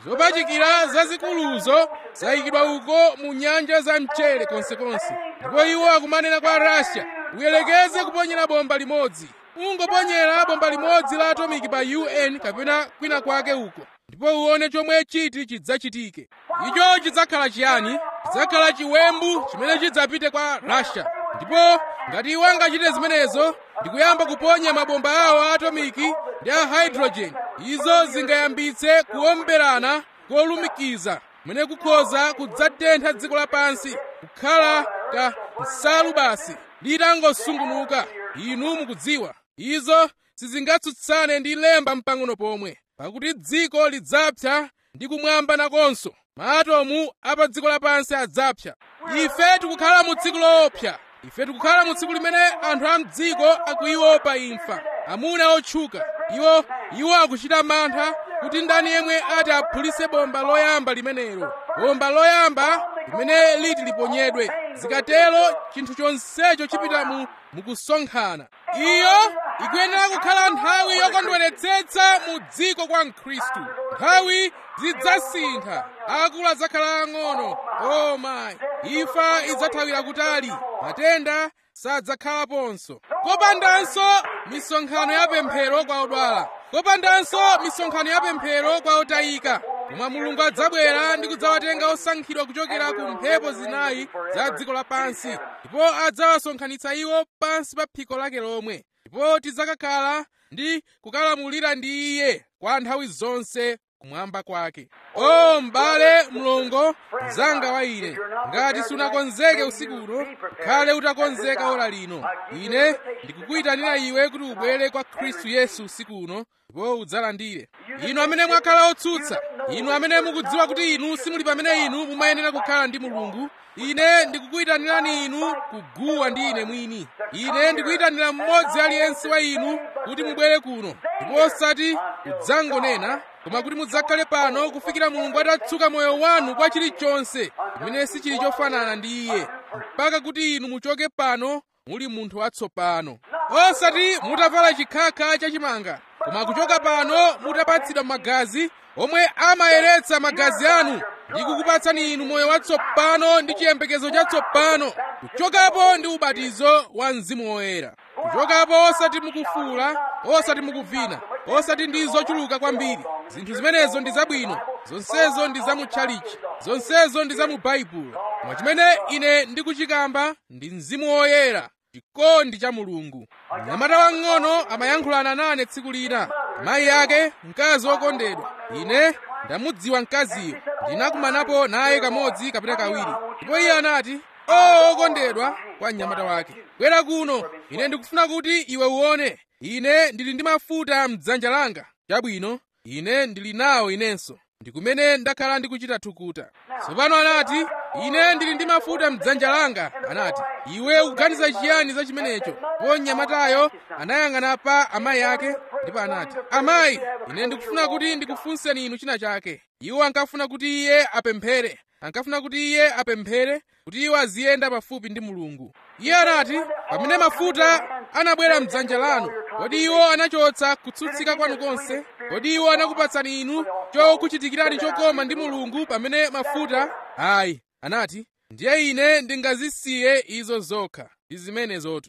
zopachikira zazikuluzo zayikidwa uko mu nyanja za mchere konsekonse ndipo iwo akumanena kwa russia uyelekeze kuponyera bomba limodzi ungoponyera bomba limodzi la atomiki pa un kapena kwina kwake uko ndipo uone chomwe chiti chidzachitike icho chidzakhala chiyani chidzakhala chiwembu chimene chidzapite kwa russia ndipo ngati iwo angachite zimenezo ndikuyamba kuponya mabomba awo a atomiki ndi a hydrogen izo zingayambitse kuomberana kolumikiza kumene kukhoza kudzatentha dziko lapansi kukhala ka nsalu basi litangosungunuka inu mukudziwa izo sizingatsutsane ndi lemba mpang'ono pomwe pakuti dziko lidzapsa ndi kumwamba nakonso maatomu a pa dziko lapansi adzapsa ife tikukhala mu tsiku loopsa ife tikukhala mu tsiku limene anthu a mdziko akuiopa imfa amuna otchuka iwo iwo akuchita mantha kuti ndani yemwe ati aphulise bomba loyamba limenelo bomba loyamba limene liti liponyedwe zikatero chinthu chonsecho chipita mu mukusonkhana iyo ikuyenera kukhala nthawi yokondweretsetsa mu dziko kwa mkhristu nthawi zidzasintha akulu adzakhala ang'ono o mayi imfa idzathawira kutali matenda sadzakhalaponso kopandanso misonkhano ya pemphero kwa odwala kopandanso misonkhano ya pemphero kwa otayika koma mulungu adzabwera ndi kudzawatenga osankhidwa kuchokera ku mphepo zinayi za dziko lapansi ndipo adzawasonkhanitsa iwo pansi pa phiko lake lomwe ndipo tidzakakhala ndi kukalamulira ndi iye kwa nthawi zonse kumwamba kwake o m'bale mlongo mzanga wa ine ngati sunakonzeke usikuno khale utakonzeka ora lino ine ndikukuyitanira iwe kuti ubwere kwa khristu yesu usikuno ndipo udzalandire inu amene mwakhala otsutsa inu amene mukudziwa kuti inu simuli pamene inu mumayenera kukhala ndi mulungu ine ndikukuyitanirani inu kuguwa ndi ine mwini ine ndikuyitanira mmodzi aliyense wa inu kuti mubwere kuno ndipo osati kudzangonena koma kuti mudzakhale pano kufikira mulungu atatsuka moyo wanu kwa chilichonse chimene sichili chofanana ndi iye mpaka kuti inu muchoke pano muli munthu watsopano osati mutavala chikhakha chachimanga koma kuchoka pano mutapatsidwa magazi omwe amayeretsa magazi anu ndi kukupatsani inu moyo watsopano ndi chiyembekezo chatsopano kuchokapo ndi ubatizo wa mzimu woyera kuchokapo osati mukufuula osati mukuvina osati ndi zochuluka kwambiri zinthu zimenezo ndi zabwino zonsezo ndi za mu tchalichi zonsezo ndi za mu baibulo koma chimene ine ndikuchikamba ndi mzimu woyera chikondi cha mulungu mnyamata wang'ono amayankhulana nane tsiku lina mayi ake mkazi wokondedwa ine ndamudziwa mkaziyo ndinakumanapo naye kamodzi kapena kawiri ndipo iye anati o okondedwa kwa mnyamata wake bwera kuno ine ndikufuna kuti iwe uone ine ndili ndi mafuta mdzanja langa chabwino ine ndili nawo inenso ndi kumene ndakhala ndikuchita thukuta tsopano anati ine ndili ndi mafuta mdzanja langa anati iwe ukuganiza chiyani za chimenecho po mnyamatayo anayang'ana pa amayi ake ndipo anati amayi ine ndikufuna kuti ndikufunseni inu china chake iwo ankafuna kuti iye apemphere ankafuna kuti iye apemphere kuti iwo aziyenda pafupi ndi mulungu iye anati pamene mafuta anabwera mdzanja lanu kodi iwo anachotsa kutsutsika kwanu konse kodi iwo anakupatsani inu chokuchitikirani chokoma ndi mulungu pamene mafuta ayi anati ndiye ine ndingazisiye izo zokha ndi zimenezotu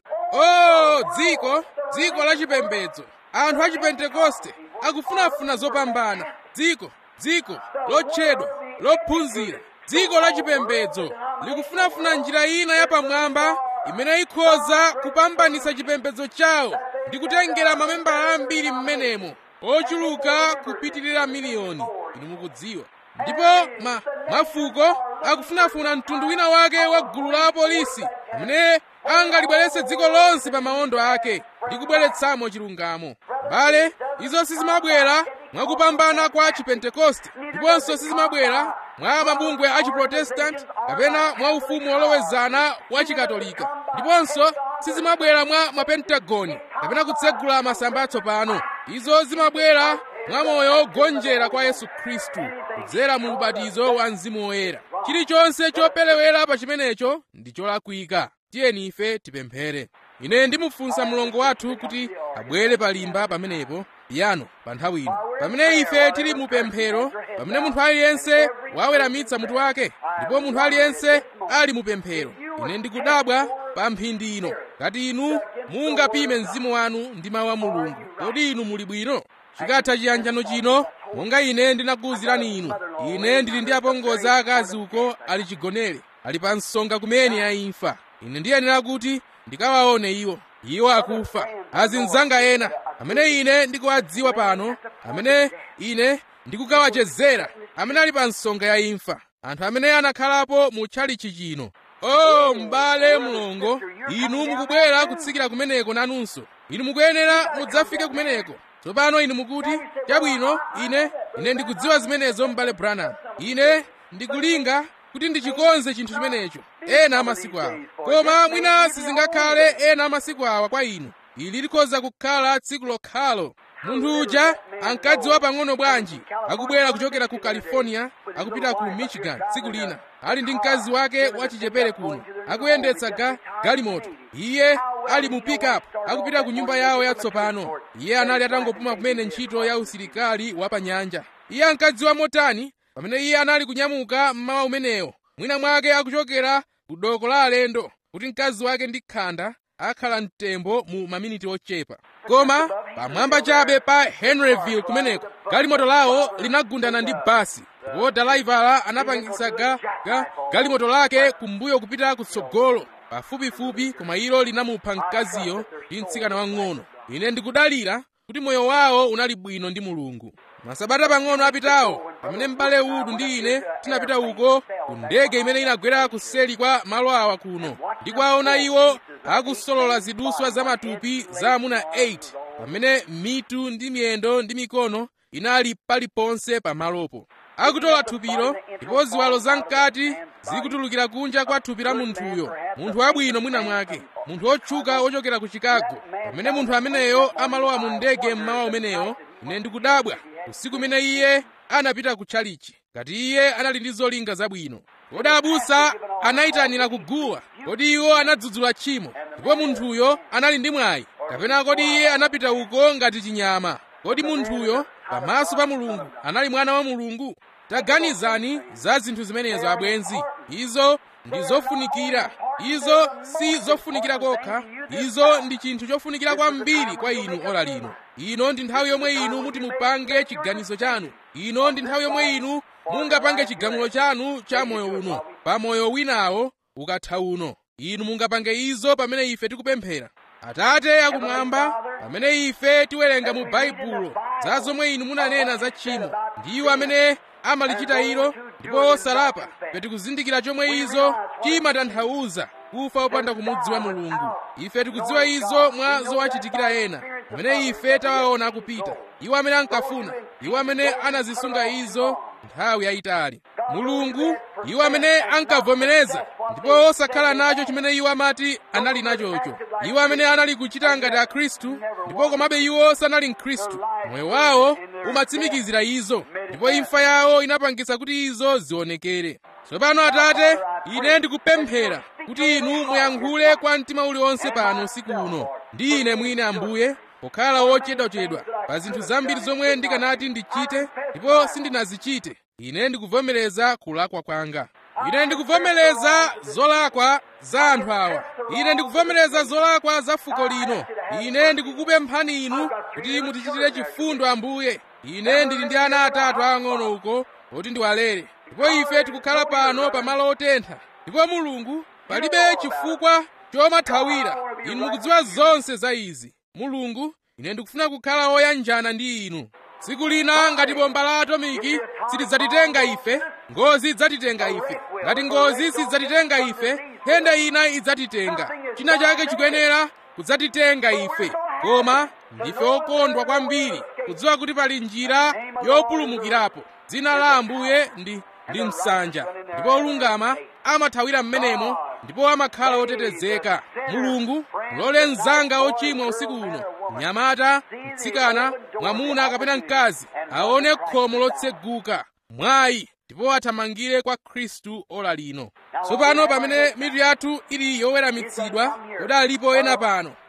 o dziko dziko la chipembedzo anthu a chipentekoste akufunafuna zopambana dziko dziko lotchedwa lophunzira dziko la chipembedzo likufunafuna njira ina yapamwamba imene ikhoza kupambanitsa chipembedzo chawo ndi kutengera mamembala ambiri m'menemo ochuluka kupitirira miliyoni inu mukudziwa ndipo ma, mafuko akufunafuna mtundu wina wake wa gulu la apolisi amene angalibweretse dziko lonse pa maondo ake ndi kubweretsamo chilungamo mbale izo sizimabwera mwakupambana kwa chipentekoste ndiponso sizimabwera mwa mabungwe a chiprotestanti kapena mwa ufumu wolowezana wa chikatolika ndiponso sizimabwera mwa mapentagoni kapena kutsegula masamba atsopano izo zimabwera mwa moyo wogonjera kwa yesu khristu kudzera mu ubatizo wa mzimu woyera chilichonse chopelewera pa chimenecho ndi cholakwika tiyeni ife tipemphere ine ndimufunsa mlongo wathu kuti abwere palimba pamenepo piyano pa nthawi ino pamene ife tili mu pemphero pamene munthu aliyense waweramitsa mutu wake ndipo munthu aliyense ali mu pemphero ine ndikudabwa pa mphindi ino ngati inu mungapime mzimu wanu ndi mawu a mulungu kodi inu muli bwino chikatha chiyanjano chino monga ine ndinakuwuzirani inu ine ndili ndi apongozi akazi uko ali chigonere ali pa nsonga kumene ya imfa ine ndiyenera kuti ndikawaone iwo iwo akufa azinzanga ena amene ine ndikuwadziwa pano amene ine ndikukawachezera amene ali pa nsonga ya imfa anthu amene anakhalapo mu tchalichi chino o m'bale mlongo inu mukubwera kutsikira kumeneko nanunso inu mukuyenera mudzafike kumeneko tsopano inu mukuti chabwino ine ine ndikudziwa zimenezo m'bale branham ine ndikulinga kuti ndichikonze chinthu chimenecho ena amasiku awa koma mwina sizingakhale ena amasiku awa kwa inu ili likhoza kukhala tsiku lokhalo munthu uja ankadziwa pang'ono bwanji akubwera kuchokera ku california akupita ku michigan tsiku lina ali ndi mkazi wake wachichepere kuno akuyendetsa ga galimoto iye ali mu pickup akupita ku nyumba yawo yatsopano iye anali atangopuma kumene ntchito ya usilikali wa pa nyanja iye ankadziwa motani pamene iye anali kunyamuka mmawa umenewo mwina mwake akuchokera ku doko la alendo kuti mkazi wake ndi khanda akhala mtembo mu maminiti ochepa koma pamwamba chabe pa henryville kumeneko galimoto lawo linagundana ndi basi ndipo dalaivala anapangitsa ga, ga galimoto lake kumbuyo kupita kutsogolo pafupifupi koma ilo linamupha mkaziyo ndi mtsikana wang'ono ine ndikudalira kuti moyo wawo unali bwino ndi mulungu masabata pang'ono apitawo pamene m'bale udu ndi ine tinapita uko ku ndege imene inagwera kuseli kwa malo awa kuno ndi kwaona iwo akusolola ziduswa zamatupi za amuna 8 pamene mitu ndi miyendo ndi mikono inali paliponse pamalopo akutola thupilo ndipo ziwalo zamkati zikutulukira kunja kwa thupi la munthuyo munthu wabwino mwina mwake munthu otchuka ochokera ku chicago pamene munthu ameneyo amalowa mu ndege mmawa umeneyo ine ndikudabwa usiku umene iye anapita ku tchalichi ngati iye anali ndi zolinga zabwino kodi abusa anayitanira kuguwa kodi iwo anadzudzula tchimo ndipo munthuyo anali ndi mwayi kapena kodi iye anapita uko ngati chinyama kodi munthuyo pamaso pa mulungu anali mwana wa mulungu taganizani za zinthu zimenezo abwenzi izo ndi zofunikira izo si zofunikira kokha izo ndi chinthu chofunikira kwambiri kwa inu ora lino ino ndi nthawi yomwe inu muti mupange chiganizo chanu ino ndi nthawi yomwe inu mungapange chigamulo chanu cha moyo uno pa moyo winawo ukatha uno inu mungapange izo pamene ife tikupemphera atate akumwamba pamene ife tiwerenga mu baibulo za zomwe inu munanena za tchimo ndiwo amene amalichita ilo ndipo osalapa tikuzindikira chomwe izo chimatanthauza kufa opanda kumudziwa mulungu ife tikudziwa izo mwa zowachitikira ena pamene ife tawaona akupita iwo amene ankafuna iwo amene anazisunga izo nthawi yayitali mulungu iwo amene ankavomereza ndipo osakhala nacho chimene iwo amati anali nachocho iwo amene anali kuchita ngati akhristu ndipo komabe iwo sanali mkhristu moyo wawo umatsimikizira izo ndipo imfa yawo inapangitsa kuti izo zionekere tsopano atate ine ndikupemphera kuti inu muyankhule kwa mtima uliwonse pano usiku uno ndi ine mwine ambuye pokhala wochedwachedwa pa zinthu zambiri zomwe ndikanati ndichite ndipo sindinazichite ine ndikuvomereza kulakwa kwanga ine ndikuvomereza zolakwa za anthu awa ine ndikuvomereza zolakwa za fuko lino ine ndikukupemphani inu kuti mutichitire chifundo ambuye ine ndili ndi ana atatu ang'ono uko oti ndiwalere ndipo ife tikukhala pano pamalo otentha ndipo mulungu palibe chifukwa chomathawira inu mukudziwa zonse za izi mulungu ine ndikufuna kukhala woyanjana ndi inu tsiku lina ngati bomba la atomiki silidzatitenga ife ngozi idzatitenga ife ngati ngozi sidzatitenga ife nthenda ina idzatitenga china chake chikuyenera kudzatitenga ife koma ndife okondwa kwambiri kudziwa kuti pali njira yopulumukirapo dzina la ambuye ndi ndi msanja ndipo olungama amathawira m'menemo ndipo amakhala otetezeka mulungu mulole mzanga ochimwa usiku uno mnyamata mtsikana mwamuna kapena mkazi aone khomo lotseguka mwayi ndipo athamangire kwa khristu ola lino tsopano pamene mitu yathu ili yoweramitsidwa kodi alipo ena pano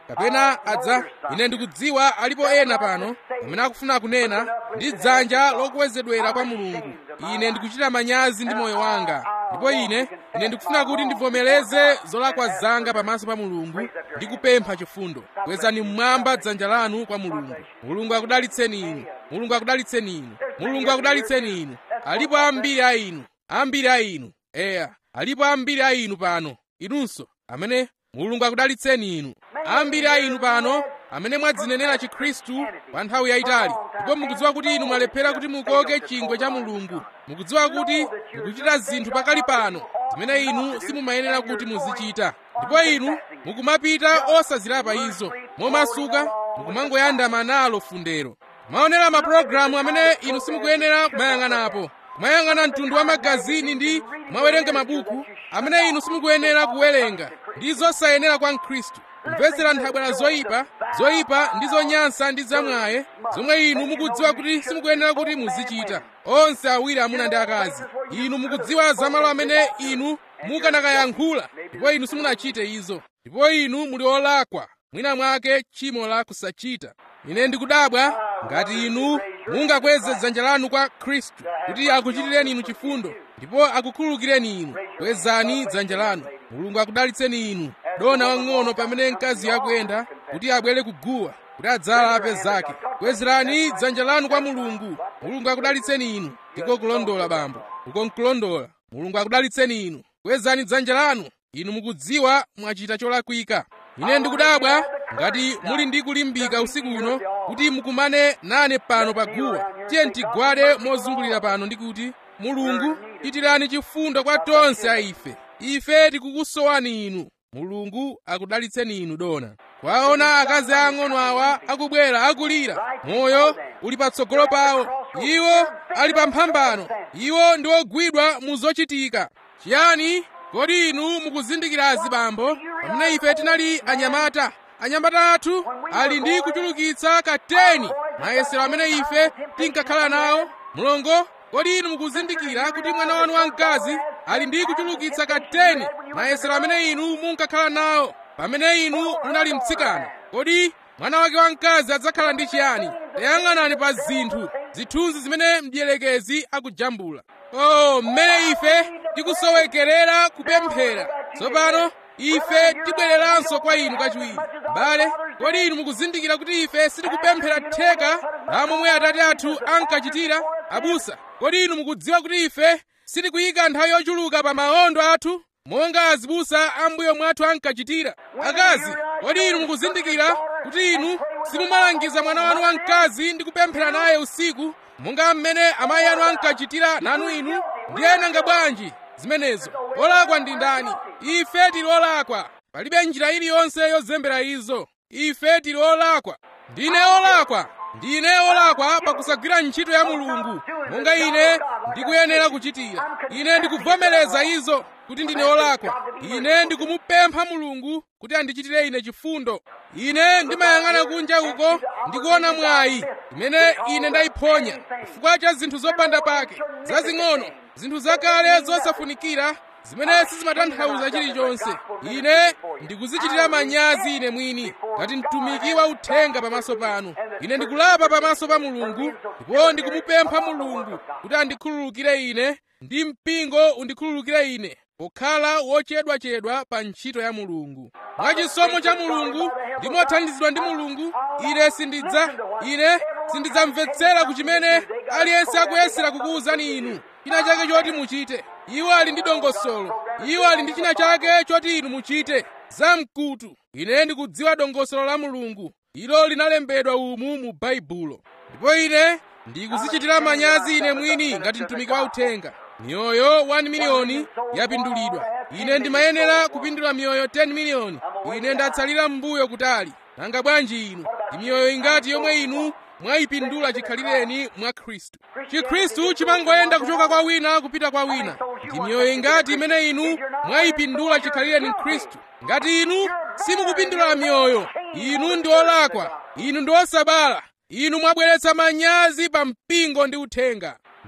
kapena adza ine ndikudziwa alipo ena pano amene akufuna kunena ndi dzanja lokwezedwera kwa mulungu ine ndikuchita manyazi ndi moyo wanga ndipo ine ine ndikufuna kuti ndivomereze zolakwa zanga pamaso pa mulungu ndi kupempha chifundo kwezani mmwamba dzanja lanu kwa mulungu mulungu akudalitseni inu mulungu akudalitseni inu mulungu akudalitseni inu alipo ambiri a inu ambiri a inu eya alipo ambiri a inu pano inunso amene mulungu akudalitseni inu ambiri a inu pano amene mwadzinenera chikhristu kwa nthawi yayitali ndipo mukudziwa kuti inu mwalephera kuti mukoke chingwe cha mulungu mukudziwa kuti mukuchita zinthu pakali pano zimene inu simumayenera kuti muzichita ndipo inu mukumapita osazilapa izo momasuka mukumangoyandama nalo fundero maonera mapulogalamu amene inu simukuyenera kumayang'anapo kumayang'ana mtundu wa magazini ndi kumawerenga mabuku amene inu simukuyenera kuwerenga ndi zosayenera kwa mkhristu kumvetsera nthabwala zoyipa zoyipa ndi zonyansa ndi zamwaye zomwe inu mukudziwa kuti simukuyenera kuti muzichita onse awiri amuna ndi akazi inu mukudziwa zamalo amene inu mukanakayankhula ndipo inu simunachite izo ndipo inu muli olakwa mwina mwake tchimo la kusachita ine ndikudabwa ngati inu mungakweze dzanja lanu kwa khristu kuti akuchitireni inu chifundo ndipo akukhululukireni inu kwezani dzanja lanu mulungu akudalitseni inu dona wang'ono pamene mkazi yakuyenda kuti abwere kuguwa kuti adzalape zake kwezerani dzanja lanu kwa mulungu mulungu akudalitseni inu ndiko kulondola bambo uko nkulondola mulungu akudalitseni inu kwezani dzanja lanu inu mukudziwa mwachita cholakwika ine ndikudabwa ngati muli ndi kulimbika usiku uno kuti mukumane nane pano pa guwa tiye tigwade mozungulira pano ndi kuti mulungu itirani chifundo kwa tonse a ife ife tikukusowani inu mulungu akudalitseni inu dona kwaona akazi ang'ono awa akubwera akulira moyo uli patsogolo pawo iwo ali pa mphambano iwo ndi ogwidwa mu zochitika chiyani kodi inu mukuzindikirazi bambo pamene ife tinali anyamata anyamata athu ali ndi kuchulukitsa kateni mayesero amene ife tinkakhala nawo mulongo kodi inu mukuzindikira kuti mwana wanu wamkazi ali ndi kuchulukitsa kateni mayesero amene inu munkakhala nawo pamene inu munali mtsikana kodi mwana wake wamkazi adzakhala ndi chiyani tayang'anani pa zinthu zithunzi zimene mdierekezi akujambula oh mmene ife tikusowekerera kupemphera tsopano ife tibwereranso kwa inu kachiwiri bale kodi inu mukuzindikira kuti ife sitikupemphera theka la momwe atate athu ankachitira abusa kodi inu mukudziwa kuti ife sitikuyika nthawi yochuluka pa maondo athu monga azibusa ambuyo mwathu ankachitira akazi kodi inu mukuzindikira kuti inu simumalangiza mwana wanu wamkazi ndi kupemphera naye usiku monga mmene amayi anu ankachitira nanu inu ndiye nanga bwanji zimenezo olakwa ndi ndani ife tili olakwa palibe njira iliyonse yozembera izo ife tili olakwa ndine olakwa ndine olakwa pakusagwira ntchito ya mulungu monga ine ndikuyenera kuchitira ine ndikuvomereza izo kuti ndine olakwa ine ndikumupempha mulungu kuti andichitire ine chifundo ine ndimayang'ana kunja uko ndikuona mwayi imene ine ndayiphonya chifukwa cha zinthu zopanda pake zazing'ono zinthu zakale zosafunikira zimene sizimatanthauza chilichonse ine ndikuzichitira manyazi ine mwini ngati mtumiki wa uthenga pamaso panu ine ndikulapa pamaso pa mulungu ndipo ndikumupempha mulungu kuti andikhululukire ine ndi mpingo undikhululukire ine pokhala wochedwachedwa pa ntchito ya mulungu mwachisomo cha mulungu ndimothandizidwa ndi mulungu ine sindidza ine sindidzamvetsera ku chimene aliyense akuyesera kukuwuzani inu china chake choti muchite iwo ali ndi dongosolo iwo ali ndi china chake choti inu muchite zamkutu ine ndikudziwa dongosolo la mulungu ilo linalembedwa umu mu baibulo ndipo ine ndikuzichitira manyazi ine mwini ngati mtumiki wa uthenga miyoyo 1 miliyoni yapindulidwa ine ndimayenera kupindula miyoyo 10 miliyoni ine ndatsalira m'mbuyo kutali nanga bwanji inu ndi miyoyo ingati yomwe inu mwayipindula chikhalireni mwa khristu chikhristu chimangoyenda kuchoka kwa wina kupita kwa wina ndi miyoyo ingati imene inu mwayipindula chikhalireni khristu ngati inu simukupindula miyoyo inu ndi olakwa inu ndi osabala inu mwabweretsa manyazi pa mpingo ndi uthenga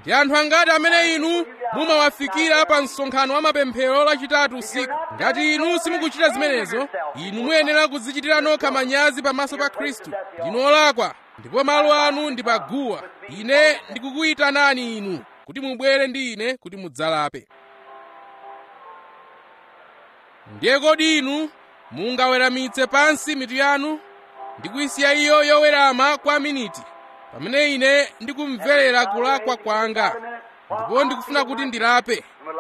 ndi anthu angati amene inu mumawafikira pa msonkhano wa mapemphero lachitatu usiku ngati inu simukuchita zimenezo inu muyenera kudzichitira nokha manyazi pamaso pa khristu ndinu olakwa ndipo malo anu ndi paguwa ine ndikukuyitanani inu kuti mubwere ndi ine kuti mudzalape ndiye kodi inu mungaweramitse pansi mitu yanu ndi kuyisiya iyo yowerama kwa miniti pamene ine ndikumverera kulakwa kwanga ndipo ndikufuna kuti ndilape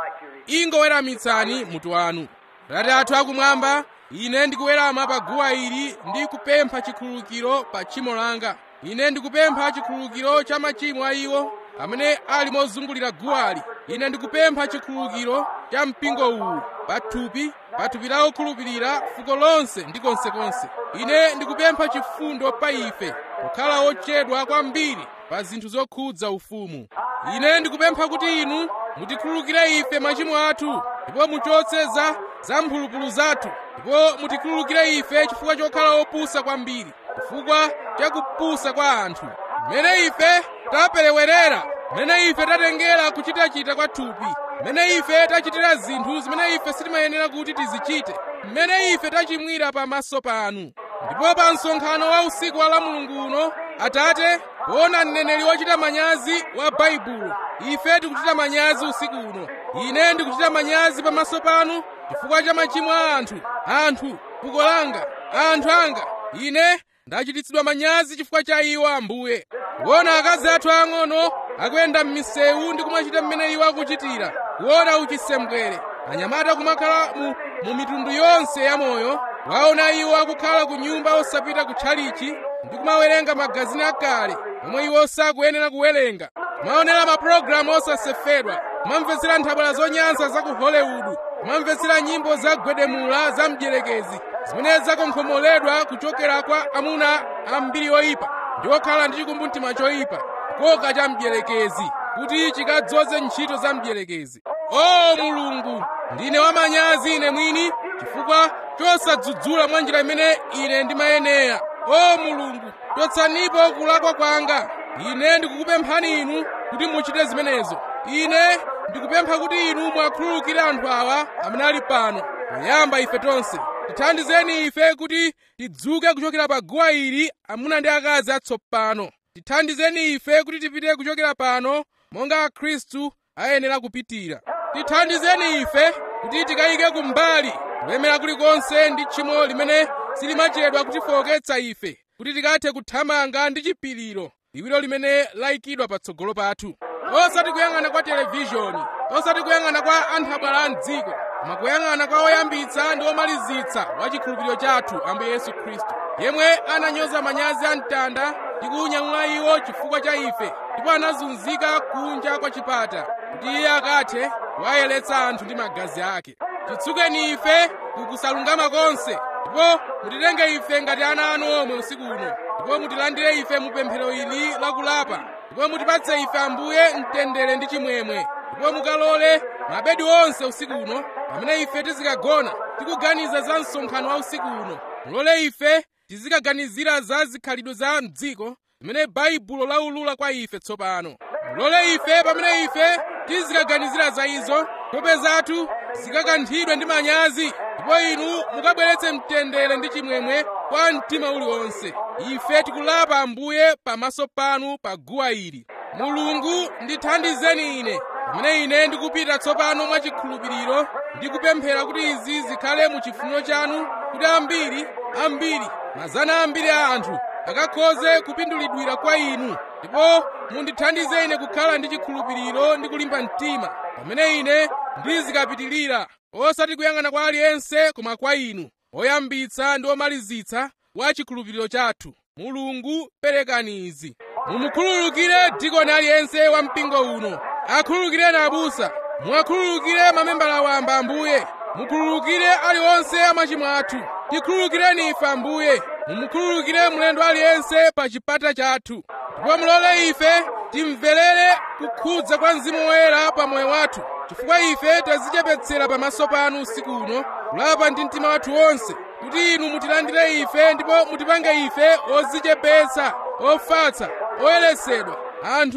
ingoweramitsani mutu wanu atate athu akumwamba ine ndikuwerama pa guwa ili ndi kupempha chikhululukiro pa tchimo langa ine ndikupempha chikhululukiro cha machimo a iwo amene ali mozungulira guwali ine ndikupempha chikhululukiro cha mpingo uwu pathupi pathupi la okhulupirira fuko lonse ndi konsekonse ine ndikupempha chifundo pa ife pokhala ochedwa kwambiri pa zinthu zokhudza ufumu ine ndikupempha kuti inu mutikhululukire ife machimo athu ndipo muchotse za za mphulupulu zathu ndipo mutikhululukire ife chifukwa chokhala opusa kwambiri chifukwa cha kupusa kwa anthu mmene ife taperewerera mmene ife tatengera kuchitachita kwa thupi mmene ife tachitira zinthu zimene ife sitimayenera kuti tizichite mmene ife tachimwira pamaso panu ndipo pa msonkhano wa usiku wa la mulungu uno atate poona mneneri wochita manyazi wa baibulo ife tikuchita manyazi usiku uno ine ndikuchita manyazi pamaso panu chifukwa cha machimo a anthu anthu fuko langa anthu anga ine ndachititsidwa manyazi chifukwa cha iwo ambuye kuona akazi athu ang'ono akuyenda m'misewu ndi kumachita mmene iwo akuchitira kuona uchisembwere anyamata kumakhala mu, mu mitundu yonse ya moyo waona iwo akukhala ku nyumba osapita kutchalichi ndi kumawerenga magazini akale omwe iwo sakuyenera kuwerenga kumaonera mapulogalamu osasefedwa kumamvetsera nthabwala zonyansa za ku hollywood kumamvetsera nyimbo zagwedemula za mdierekezi zimene zakonkhomoledwa kuchokera kwa amuna ambiri oyipa ndi okhala ndi chikumbumtima choyipa koka cha mdierekezi kuti chikadzoze ntchito za mdierekezi o mulungu ndine wamanyazi ine mwini chifukwa chosadzudzula mwa njira imene ine ndimayenera o mulungu chotsanipo kulakwa kwanga ine ndikukupemphani inu kuti muchite zimenezo ine ndikupempha kuti inu mwakhululukire anthu awa amene ali pano poyamba ife tonse tithandizeni ife kuti tidzuke kuchokera pa guwa ili amuna ndi akazi atsopano tithandizeni ife kuti tipite kuchokera pano monga akhristu ayenera kupitira tithandizeni ife kuti tikayike kumbali kulemera kulikonse ndi tchimo limene silimachedwa kutifowoketsa ife kuti tikathe kuthamanga ndi chipiriro liwiro limene layikidwa patsogolo pathu osati kuyang'ana kwa televizhoni osati kuyang'ana kwa anthu abwala a mdziko koma kuyang'ana kwa oyambitsa ndi omalizitsa wa chikhulupiriro chathu ambuye yesu khristu yemwe ananyoza manyazi a mtanda ndi kuunyamula iwo chifukwa cha ife ndipo anazunzika kunja kwa chipata kuti iye akathe kuwayeretsa anthu ndi magazi ake titsukeni ife kukusalungama konse ndipo mutitenge ife ngati ana anu omwe usiku uno ndipo mutilandire ife mu pemphero ili lakulapa ndipo mutipatse ife ambuye mtendere ndi chimwemwe ndipo mukalole mabedi onse usiku uno pamene ife tizikagona tikuganiza za msonkhano wa usiku uno mulole ife tizikaganizira za zikhalidwe za mdziko zimene baibulo laulula kwa ife tsopano mulole ife pamene ife tizikaganizira za izo nkhope zathu zikakanthidwe ndi manyazi ndipo inu mukabweretse mtendere ndi chimwemwe kwa mtima uliwonse ife tikulapa ambuye pamaso panu pa guwa ili mulungu ndithandizeni ine pamene ine ndikupita tsopano mwachikhulupiriro ndikupemphera kuti izi zikhale mu chifuniro chanu kuti ambiri ambiri mazana ambiri a anthu akakhoze kupindulidwira kwa inu ndipo mundithandize ine kukhala ndi chikhulupiriro ndi kulimba mtima pamene ine ndizikapitirira osati kuyang'ana kwa aliyense koma kwa inu oyambitsa ndi omalizitsa wa chikhulupiriro chathu mulungu perekani izi mumukhululukire dikoni aliyense wa mpingo uno akhululukireni abusa muwakhululukire mamembala wamba ambuye mukhululukire aliwonse amachimo athu tikhululukireni ife ambuye mumukhululukire mlendo aliyense pa chipata chathu ndipo mulole ife timverere kukhudza kwa mzimu woyera pa moyo wathu chifukwa ife tazichepetsera pamaso panu usiku uno kulapa ndi mtima wathu wonse kuti inu mutilandire ife ndipo mutipange ife ozichepetsa ofatsa oyeretsedwa anthu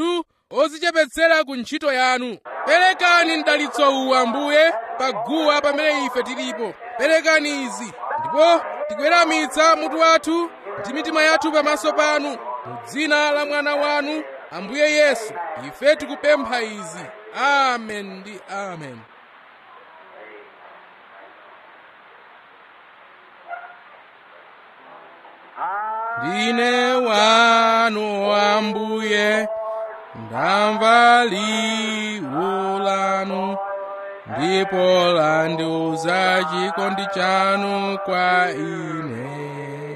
ozichepetsera ku ntchito yanu perekani mdalitso uwu ambuye paguwa pamene ife tilipo perekani izi ndipo tikuweramitsa mutu wathu ndi mitima yathu pamaso panu mu dzina la mwana wanu ambuye yesu ife tikupempha izi amen ndi amen ndine wanu ambuye ndamva liwu lanu ndipo landiuza chikondi chanu kwa ine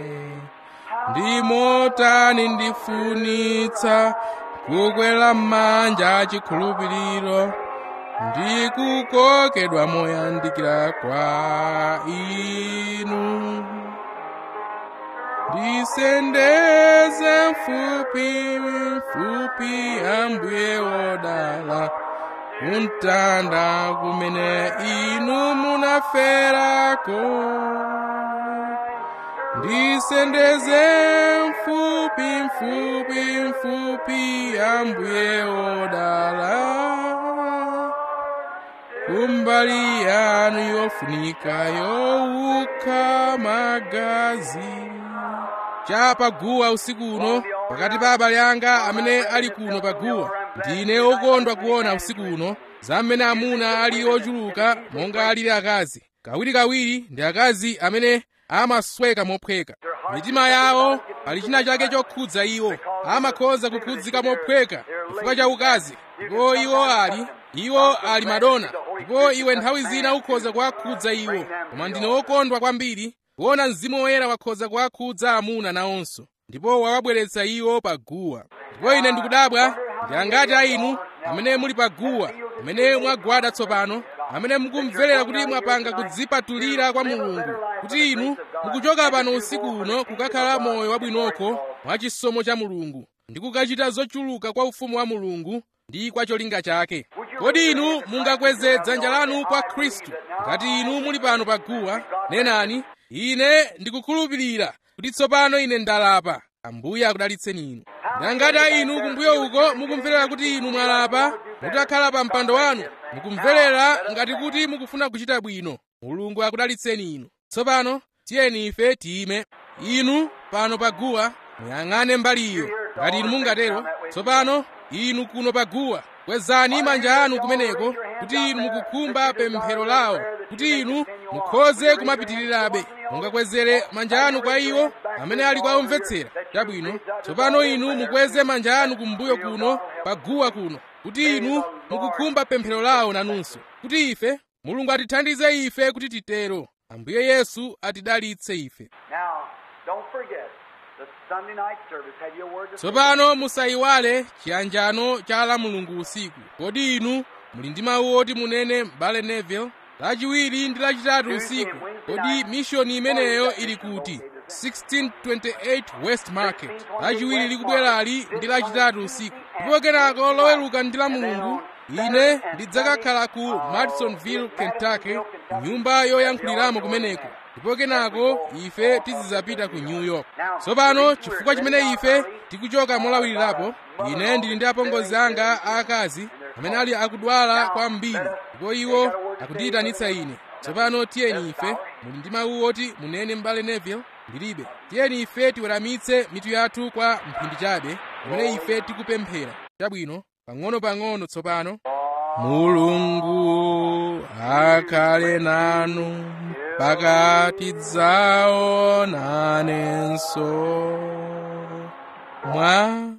ndimotani ndifunitsa kukwera m'manja chikhulupiriro ndikukokedwa moyandikira kwa inu ndisendeze mfupi mfupi ambuye wodala kuntanda kumene inu munaferako ndisendeze mfupi mfupi mfupi ambuye wodala kumbali yanu yofunika yowukha magazi cha paguwa usiku uno pakati pa abale anga amene ali kuno paguwa ndine okondwa kuona usiku uno za mmene amuna ali ochuluka monga alili akazi kawirikawiri ndi akazi amene amasweka mophweka mitima yawo pali china chake chokhudza iwo amakhoza kukhudzika mophweka chifukwa cha ukazi ndipo iwo ali iwo ali madona ndipo iwe nthawi zina ukhoza kuwakhudza iwo koma ndine wokondwa kwambiri kuona mzimu woyera wakhoza kuwakhudza amuna nawonso ndipo wawabweretsa iwo paguwa ndipo ine ndikudabwa ndi angati a inu amene muli paguwa amene mwagwada tsopano amene mukumverera kuti mwapanga kudzipatulira kwa mulungu kuti inu mukuchoka pano usiku uno kukakhala moyo wabwinoko mwa chisomo cha mulungu ndi kukachita zochuluka kwa ufumu wa mulungu ndi kwa cholinga chake kodi inu mungakweze dzanja lanu kwa khristu ngati inu muli pano paguwa nenani ine ndikukhulupirira kuti tsopano ine ndalapa ambuye akudalitseni inu nangati a inu kumbuyo uko mukumverera kuti inu mwalapa mutakhala pa mpando wanu mukumverera ngati kuti mukufuna kuchita bwino mulungu akudalitseni inu tsopano tiyeni ife tiyime inu pano paguwa muyang'ane mbaliyo ngati inu mungatero tsopano inu kuno paguwa kwezani manja anu kumeneko kuti inu mukukhumba pemphero lawo kuti inu mukhoze kumapitirirabe mungakwezere manja anu kwa iwo amene ali kwa omvetsera chabwino tsopano inu mukweze manja anu kumbuyo kuno paguwa kuno kuti inu mukukhumba pemphero lawo nanunso kuti ife mulungu atithandize ife kuti titero ambuye yesu atidalitse ife Now, don't forget, the Sunday night service had your word to say. tsopano musayiwale chiyanjano cha la mulungu usiku kodi inu muli ndi mawu oti munene m'bale neville lachiwiri ndi lachitatu usiku kodi mishoni imeneyo ili kuti 1628 west market lachiwiri likubwerali ndi lachitatu usiku ndipo kenako loweruka ndi la mulungu ine ndidzakakhala ku madisonville kentucky nyumba yoyankhuliramo kumeneko ndipo kenako ife tizidzapita ku new york tsopano chifukwa chimene ife tikuchoka molawirirapo ine ndili ndi apongozi anga aakazi amene ali akudwala kwambiri ndipo iwo akundiyitanitsa ine tsopano tiyeni ife muli ndi mawu oti munene m'bale neville ndilibe tiyeni ife tiweramitse mitu yathu kwa mphindi chabe pamene ife tikupemphera chabwino pang'ono-pang'ono tsopano mulungu akhale nanu pakati dzaonanenso mwa